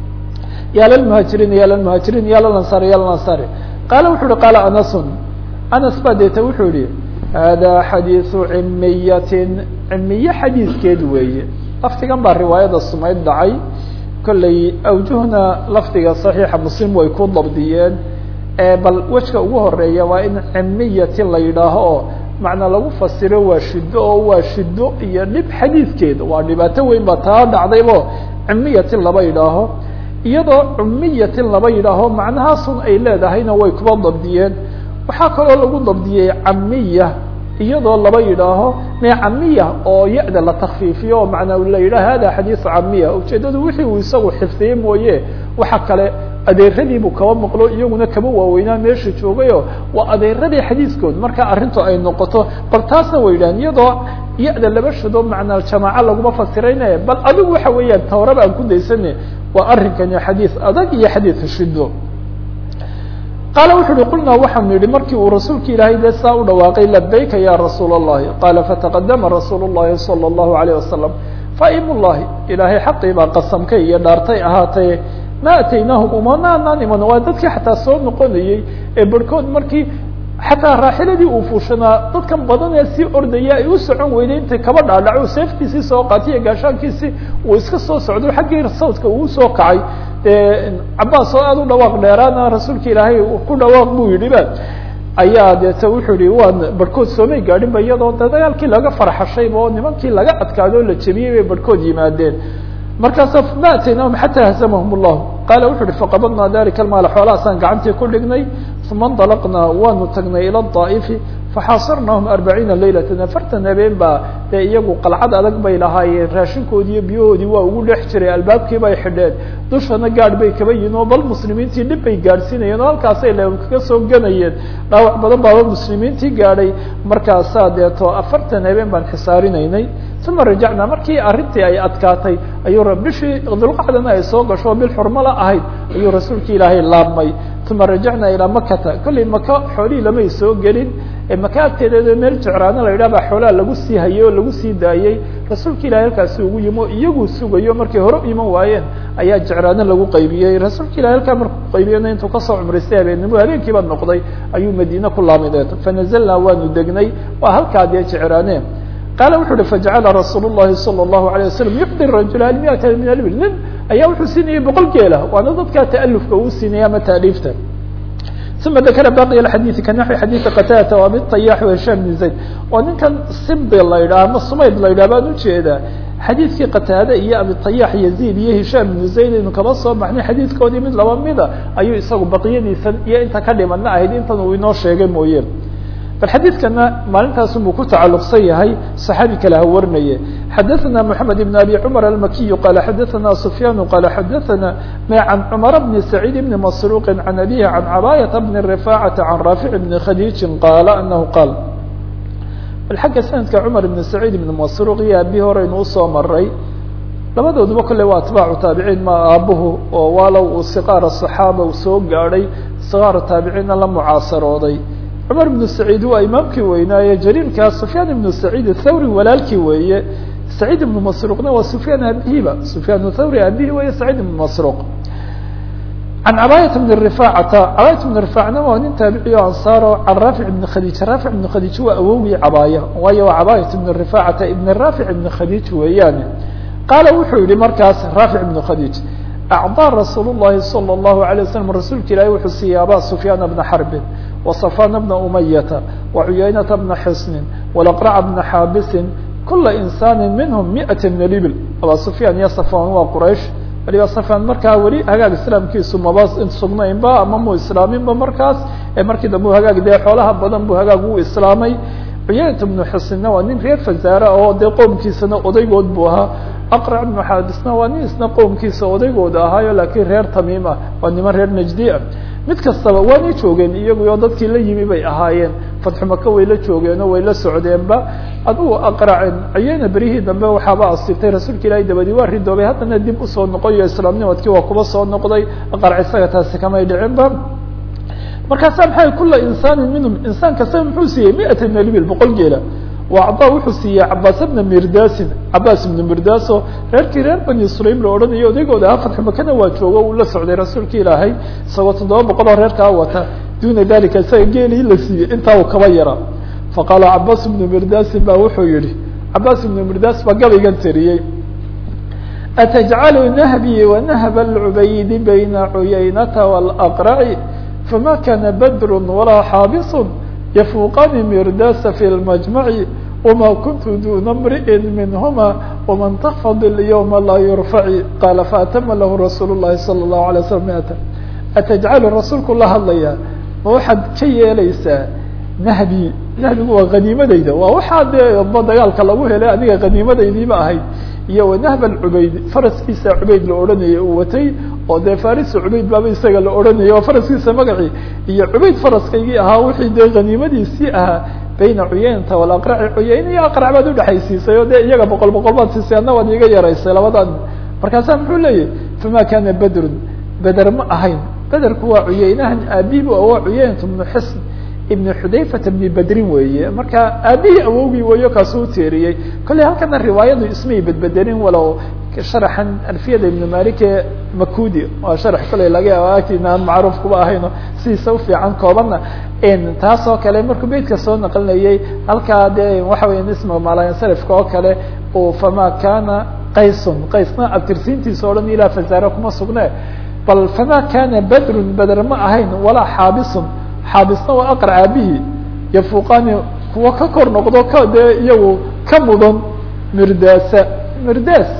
ya lalmuhaajiriin ya lalmuhaajiriin ya lalansaar ya lalansaar qaala wuxu uhi qaala anasun anas baa deeta wuxuu yihi hada xadiiثu cimiyatin cimiye xadiidkeed weeye lafdigan baa riwaayada sumayd dhacay kolley awjuhna lafdiga صaxiixa muslim way ku dabdiyeen bal wejka ugu horeeya waa in cimiyatin la yidhaaho oo macnaa lagu fasiro waa shido oo waa shido iyo dhib xadiidkeeda waa dhibaato weyn ba taa dhacdaybo cimiyatin laba yidhaaho iyadoo cumiyatin laba yidhaaho macnahaasun ay leedahayna way kuba dabdiyeen waxaa kaloo lagu dabdiyey camiya iyadoo laba yidhaaho me camiya oo ya-da la takfiifiyo oo macnaa la yidhaho hada xadiisu camiya ujeedadu wixii uu isagu xifdiyey mooye waxa kale adeeradiibuu kaba maqlo iyaguna kaba waaweynaa meesha joogayo waa adeeradii xadiiskood marka arrintu ay noqoto bal taasna way yidhahan iyadoo ya-da laba shado macnaa jamaaco laguma fasirayne bal adigu waxa weeyaan tawraba aan ku daysane waa arrinkani xadiis adag iyo xadiidka shido qaala wuxu uhi qulnaa waxaanu yihi markii uu rasuulka ilaahay dee saa u dhawaaqay labayka ya rasuul الlahi qaala fataqadama rasuul الlahi salى الlahu عalيه wasalam faim llahi ilaahay xaqii baa qasamkay iyo dhaartay ahaatee ma ataynaahum umanaanaan iman waa dadkii xataa soo noqonayey ee barhkood markii xataa raaxiladii uu fuushanaa dadkan badan ee sii ordaya ay u socon weyday intay kaba dhaadhaco seeftiisii soo qaatay iyo gaashaankiisii uu iska soo socdo xaggii sawdka uu soo kacay cabaas oo aada u dhawaaq dheeraana rasuulka ilaahay ku dhawaaq buu yidhi ba ayaa deete wuxuu yihi waan barhkood soomay gaadhin ba iyadoo de dagaalkii laga farxashayba oo nimankii laga adkaado o la jebiyey bay barhkood yimaadeen markaasa ma ataynahum xataa hazamahum llahu qaala wuxu uhi faqabadnaa dalika almaala xoolahaasaan gacantii ku dhignay uma ndalaqnaa waanu tagnay ila daa'ifi faxaasarnaahum arbaciina laylatan afartan habeen baa dee iyagu qalcad adag bay lahaayeen raashinkoodii iyo biyahoodii waa ugu dhex jiray albaabkii bay xidheen dushana gaadh bay kaba yihin oo bal muslimiintii dhib bay gaadhsiinayeen oo halkaasay le kaga soo ganayeen dhaawac badan baaba muslimiintii gaadhay markaasaa deeto afartan habeen baan xisaarinaynay uma rajacnaa markii arrintii ay adkaatay ayuu bishii dulqacdana ay soo gasho bil xurmala ahayd ayuu rasuulka ilaahay laabmay uma rajacnaa ilaa makata kollay maka xoolihii lamay soo gelin maka agteedeeda meel jecraano la yidhah baa xoolaha lagu sii hayay oo lagu sii daayey rasuulka ilahay halkaasi ugu yimo iyaguu sugayo markay hore u iman waayeen ayaa jecraano lagu qaybiyey rasuulka ilahay halkaa markuu qaybiyena intuu kasoo cumraystay habeennimo habeenkiiba noqday ayuu madiine ku laamideed fanazalnaa waanu degnay waa halkaa dee jecraane qaala wuxu uhi fajacala rasuul الlahi salى الlahu عalيه wasalam yucdi rajula almiata min albil nin ayaa wuxuu siinayay boqol geela waana dadkaa ta'alufka uu siinaya ama taaliifta uma dakra baqi xadiidi ka naxwi xadiidi qataadata o abi tayax hisham bn zayd oo ninkan simbi la yidhaha ama sumayd la yidhah baan ujeedaa xadiidkii qataade iyo abitayax yaziid iyo hishaam bnu zayd aynu kaba soo baxnay xadiidkoodii mid laba mida ayuu isagu baqiyadiisan iyo inta ka dhimanna ahayd intan uu inoo sheegay mooye bal xadiidkana maalintaasunbuu ku tacalluqsan yahay صaxaabi kale ha warinaye xadaثna mحamed بn abi cmar almakiyu qala xadaثna sufyaan qala xadaثna can cmar bni sacيid bni masruuqi can abihi can cabaayata bni rifacata can raafic bni khadiijin qaala anahu qaal bal xagga sanadka cumar ibn saciid ibn masruuq iyo aabihi horeynu usoo maray labadooduba kolley waa atbaacu taabiciin ma aabuhu oo waalow uu siqaara صaxaaba uu soo gaadhay siqaara taabiciinna la mucaasarooday cumar ibnu saciid waa imaamkii weynaaye jariirkaa sufyaan ibnu saciid athawri walaalkii weeye saciid ibnu masruuqna waa sufyaan aabihiba sufyaan thawri aabihi weeye saciid ibnu masruuq can cabaayat bni rifacata cabaayat bni rifacna waa nin taabiciy o ansaaro can raafic ibni khadiij raafic ibni khadiij waa awowgii cabaaya waayo waa cabaayat ibni rifacata ibni raafic ibni khadiij weeyaane qaala wuxuu yihi markaas raafic ibnu khadiij acdaa rasuul llahi salى اllahu alay waslam rasuulka ilaahi wuxuu siiyey aba sufyaana bna xarbin وصفان بن أمyة وعyayنة بن xsن ولقرع بن xاaبس كuلa إنسان minهم مئة من البل abا سفyان iyo صفان waa qraiش waliba صفان markaa weli hagaag iسلاamkiisu maba sugnaynba ama mu islaaminba markaas ee markii dambe hagaag dee xoolaha badan bu hagaag u islaamay cuyayنة بن xsنna waa nin reer فزاre oo dee qowmkiisana odaygood bu ahaa أqرع بن xاabسna waa nin isna qowmkiisa odaygooda ahaayo lakiin reer tamiim ah waa niman reer نجdi ah mid kastaba waanay joogeen iyaguyo dadkii la yimi bay ahaayeen fatxu maka way la joogeenoo way la socdeenba adugu aqracen cayena berihii dambe waxaaba asibtay rasuulka ilaahay dabadii waa ridoobay haddana dib usoo noqoyo islaamnimadkii waa kuba soo noqday aqrac isaga taasi kamay dhicinba markaasa maxay kula insaanin minhum insaan kastaba muxuu siiyey miata melbil boqol geela وacdaa wuxuu siiyey cabaas bna mirdaasin cabaas ibna mirdaaso reerkii reer bani sulaym la odhanayo odaygooda aha fatxu makana waa joogo uu la socday rasuulka ilaahay isagoo toddoba boqol oo reerkaa wata duna dalika isaga geelii la siiyey intaa uu kaba yara faqaala cabaas ibnu mirdaasin ba wuxuu yihi cabaas ibnu mirdaas baa gabaygan tiriyey atajcalu nahbii wanahba lcubaydi bayna cuyaynata wاlaqraci fama kana badru walaa xaabisu yfuqani mirdasa fi اlmajmaci wma kuntu duna mri'in minhuma wman tafad اlyوma laa yurfaci qaala faatama lahu rasuul الlahi salى الlahu alay slam miata atajcalu rasuulku la hadlaya ma waxaad ka yeelaysaa nahbi nahbigu waa haniimadayda waa waxaa dee ba dagaalka lagu helay adiga haniimadaydiiba ahayd iyo wanahb cubayd faraskiisa cubayd la odhanayay uu watay oo dee farisa cubayd baaba isaga la odhanayay oo faraskiisa magacii iyo cubayd faraskaygii ahaa wixii dee haniimadiisii ahaa bayna cuyaynata walaqraci cuyayna iyo aqrac baad udhexaysiisay oo dee iyaga boqol boqol baad siisay adna waad iga yaraysay labadan markaasaa muxuu leeyahy fama kana bedrun beder ma ahayn bederku waa cuyaynahan aabibu waa cuyaynat bnu xisn ibn xudayfata bni bedrin weeye marka aabihii awowgii weeyo kaasuu teeriyey kolley halkana riwaayadu ismay bedbedelin walow sharaxan alfiyada ibn malik ee makudi waa sharax kolley laga yaaba agtiina aan macruuf kuba ahayno sidiisa ufiican koobanna taas oo kale markuu beytka soo naqlinayay halkaa dee waxa weya isma malansarifka oo kale uu fama kana qaysun qaysna abtirsiintiisa o dhan ilaa fasaare kuma sugne bal fama kana bedrun beder ma ahayn walaa xaabisun xaabisna waa aqrac aabihii yafuqani kuwa ka kor noqdo ka dee iyagu ka mudan mirdaasa mirdaas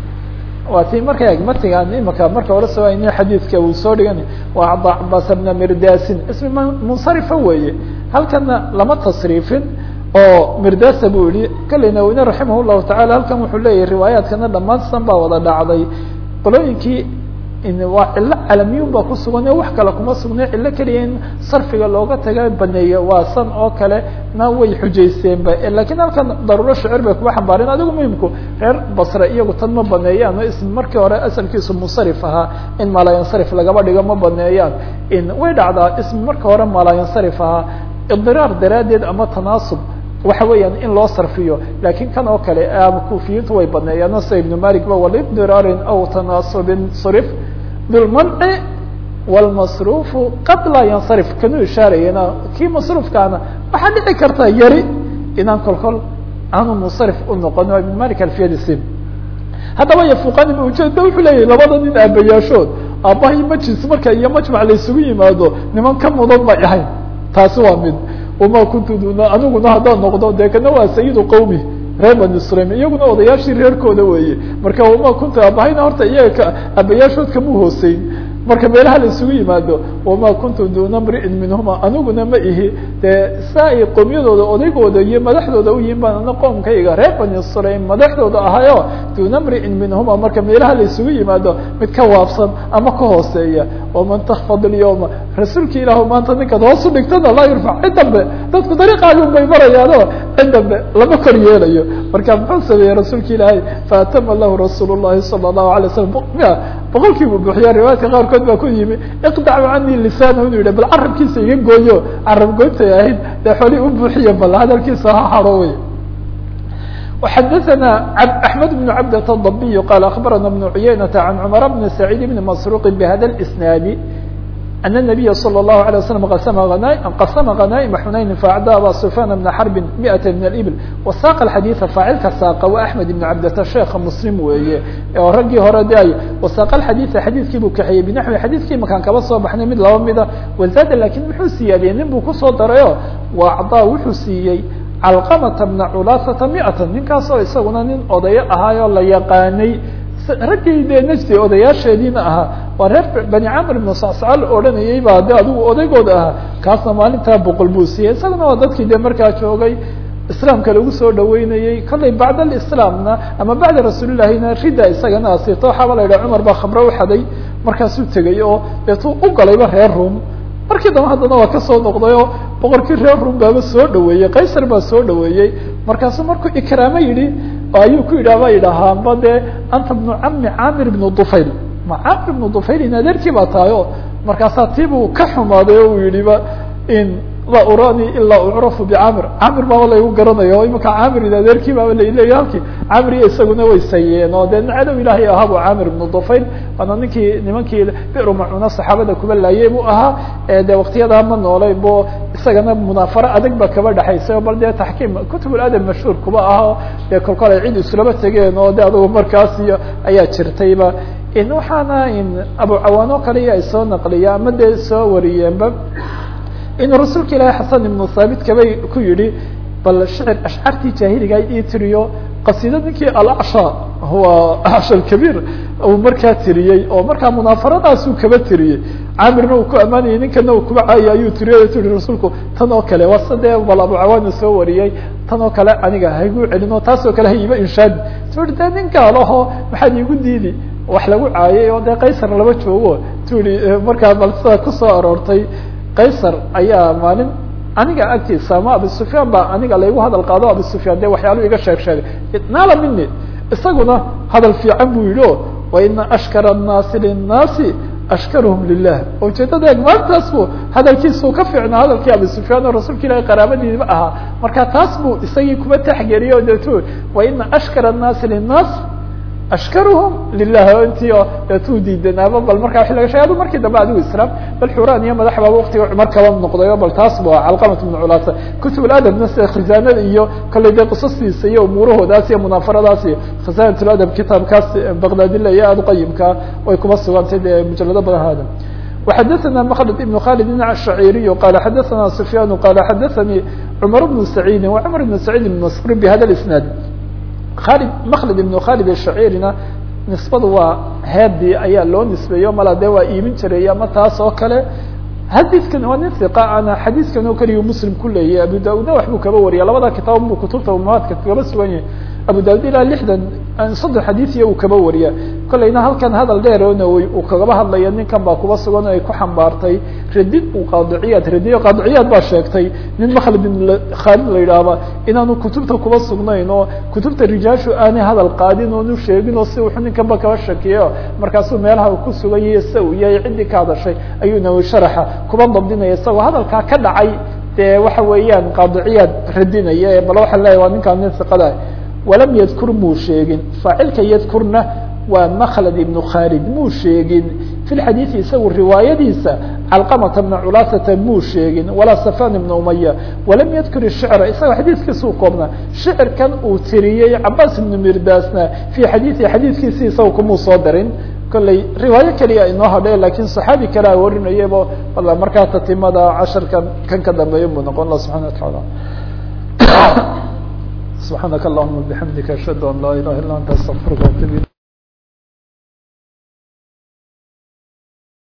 waa ti marka eg matigan imaka marka hore soo ayni xadiidka uu soo dhigan waa cabas bna mirdaasin ismi munsarifa weeye halkana lama tasriifin oo mirdasa buu yihi kale nawine raximah llahu tacala halkan wuxuu leeyahy riwaayaadkana dhamaansan baa wada dhacday qolooyinkii waa cilo calamiyun baa kusugan wax kale kuma sugne cilo keliya in sarfiga looga taga baneeyo waa san oo kale na way xujaysteenba lakin halkan daruuro shicir bay kuba xambaareen adigu muhimku reer basre iyagu tan ma baneeyaan o ism markii hore asalkiisu munsarif ahaa in malayansarif lagaba dhigo ma baneeyaan in way dhacdaa ism marka hore malayansarif ahaa idiraar daraaddeed ama tanaasub waxa weeyaan in loo sarfiyo lakin kan oo kale kufiyiintu way baneeyaan sida ibn malik ba walibdiraarin aw tanaasubin surif bilmanci wlmasrufu qad laa yansarif kanuu ishaarayena kii masruufkaana waxaa dhici karta yari inaan kol kol aanu munsarif u noqon ibn malik alfiyadisim haddaba yafuqani ba ujeeda wuxuu leeyahy labada nin aabayaashood aabbahay majlis marka iyo majmac la isugu yimaado niman ka mudan may ahayn taasi waa mid wama kuntu duna aniguna haddaan noqdo dee kana waa sayidu qawmi reer bani sulaim iyaguna odayaashii reerkooda weeye marka wama kuntu aabahayna horta iyaga aabayaashood kama hooseyn marka meelaha la isugu yimaado wama kuntu duna mri'in minhuma aniguna ma ihi dee saa ay qoomyadooda odaygooda iyo madaxdooda u yihin baan ana qoomkayga reer bani sulaim madaxdooda ahayo duna mri'in minhuma marka meelaha la isugu yimaado mid ka waabsan ama ka hooseeya waman takfad ilyawma rasuulka ilaahu maanta ninkaad hoos u dhigtana laa yurfac cid dambe dadku dariiqaagun bay marayaano cid dambe lama kor yeelayo marka muxuu sameeyey rasuulka ilaahay faatama lahu rasuul llahi sala allahu alay slam boqol kiibu buuxiya riwaayadka qaarkood baa ku yimi iqdacu canii lisaanahu inu yidhi bal carabkiisa iga gooyo carab goyntay ahayd dee xoolii u buuxiya bal hadalkiisa ha haro wey وxadثna أحمد بن عبدة الضبي قال أخبرنا بن عyynة عن عمر بن سعيد بن مسروق بhda الإسناaد أن النبي صلى الله عليه وسلم qسم غنائم حنaين فأعdى abا سفyان بن حرب مئة من الإبل وsاq الحadيث فاacilka sاqa و أحمد بن عبدة شheeka مسلم weeye oo raggii hore de ay وsاq الحadيث xadيثkii buu kaxeeyey بنحوi xadيثkii makaan kaba soo baxnay mid laba mida وزاد lakin muxuu siyaadiyey nin buu kusoo darayo وأعضاa wuxuu siiyey calqamata bna culaasata miatan ninkaasoo isaguna nin odayo ahaayoo la yaqaanay raggii dee najdi odayaasheediina ahaa waa reer bani camr ibnu sacsaca la odhanayay baa de adigu odaygooda ahaa kaasna maalintaa boqol buu siiyey isaguna waa dadkii dee markaa joogay islaamka lagu soo dhaweynayey kollay bacd alislaamna ama bacda rasuulillahina rida isagana asirta waxaaba la yidhaha cumar baa khamre uxaday markaasuu tegay oo deetuu u galayba reer rum markii dambe haddana waa kasoo noqday oo boqorkii reer rum baaba soo dhaweeyey qaysar baa soo dhaweeyey markaasuu markuu ikraamo yidhi ayuu ku yidhah ba yidhahaanba dee anta bnu cami camir ibnu dufayl ma camir ibnu dufayl in adeerkii baa tahay o markaasaa tiibuu ka xumaaday oo uu yihiba in laa urani ilaa ucrafu bicamir camir baaba laygu garanayo o imika camir in adeerkii baaba laleeya halkii camir iyo isaguna way sayeen oo dee cadow ilaahay ahabu camir ibnu dufayl waana ninkii nimankii biru macuna saxaabada kuba laayey buu ahaa de waktiyadaa ma noolay bo isagana munaafaro adag ba kaba dhexaysay bal dee taxkiim kutub adab mashhuur kuba ah dee kolkol ay cid islaba tegeen oo de adugu markaas iyo ayaa jirtayba waxaana abu cawaan oo kale ay soo naqliya ama dee soo wariyeenba inuu rasuulka ilaahi xasan ibnu thaabit kabay ku yihi bal shicir ashcartii jaahiliga ii tiriyo qasiida ninkii alacsha huwa acsha kabiir uu markaa tiriyey oo markaa munaafaradaasuu kaba tiriyey camirna uu ku ammaanayay ninkana uu kuba caayay ayuu tiriyo tu yihi rasuulku tan oo kale waa sidee bal abu cawaana soo wariyey tan oo kale aniga haygu celin oo taas oo kale ha iiba inshaadi tu i de nin gaalaho maxaad iigu diidi wax lagu caayay oo dee qaysar laba joogo tu yihi markaa bal sidaa kusoo aroortay qaysar ayaa maalin aniga agtiisa ama abu sufyaan baa aniga laygu hadal qaado abu sufyaan de waxyaalu iga sheeg sheegay naala mini isaguna hadal fiican buu yihi o waina ashkara الnaasi linnaasi ashkarhum lilah ujeedada eeg maalintaas bu hadalkiisuu ka fiicnaa hadalkii abu sufyaan oo rasuulka ilahi qaraabadiiba ahaa marka taas buu isagii kuba taxgeliye o detu waina ashkara الnaasi linnaas ashkaruhum lilah intii oo deetuu diidanaaba bal markaa wa laga shegay adu markii dambe adigu islaam bal xuraan iyo madax baaba waktiga cumar kaba noqdayo bal taas bu calqamat bnu culaasa kutub adabna sida khizaanada iyo kollay dee qisastiisa iyo umuurahoodaas iyo munaafaradaas iyo khizaanat ladab kitaabkaas baqdaadila iyo aada uqayimkaa way kuba sugantay dee mujalado badan hada وxadثna mkلد بن khالد الشhعيري qال xadثna سفyان qال xadثnي cمر بن سعيد وcمر بن سعيد بن مسعوud بhda الاسناaد khalid mklد iبن khالد الشhacيrina nisbadu waa heedii ayaa loo nisbeeyo mala de waa iibin jiray ama taas oo kale xadiidkan waa nin iqa ana xadiidkan oo keliya muslim ku leeyahy abu da-udna waxbuu kaba wariya labada kitaab buu kutubta umahaadka kaba sugan yahay abu da-ud ilaa lixdan soddon xadiidiya uu kaba wariya kolleyna halkan hadal dheer oo nawoy uu kagaba hadlaya ninkan baa kuba sugan oo ay ku xambaartay radid uu qaadiciyaad radiyo qaadiciyaad baa sheegtay nin makhlid bin khaalid la yidhaahba inaanu kutubta kuba sugnayn oo kutubta rijaashu aanay hadal qaadin oonu sheegin oo si wuxuu ninkanba kaba shakiyo markaasuu meelaha uu ku sugan yahay se uu yahay ciddii ka hadashay ayuu nawoy sharaxa kuba dabdinaya isagoo hadalkaa ka dhacay dee waxa weeyaan qaadiciyaad radinaya bal waxaa leeyahy waa ninkaan nin iqada walam yadkur muu sheegin faacilka yadkurna waa mklad ibnu khaalid muu sheegin fi lxadiidi isagu riwaayadiisa calqamata bna culaasata muu sheegin walaa safan ibna umaya walam yadkur shicra isaga xadiiskiisa u koobnaa shicirkan uu tiriyey cabaas ibnu mirdaasna fii xadiiثi xadiiskiisi isaga kumuu soo darin kolley riwaayo keliya inoo hadhe lakin صaxaabi kalea warinayabo wala markaa tatimada casharkan kan ka dambeeya buu noqon la subحana wataعala subحaanaka allahuma bحamdika ashhadu an laa ilaha illa anta astغfirka atub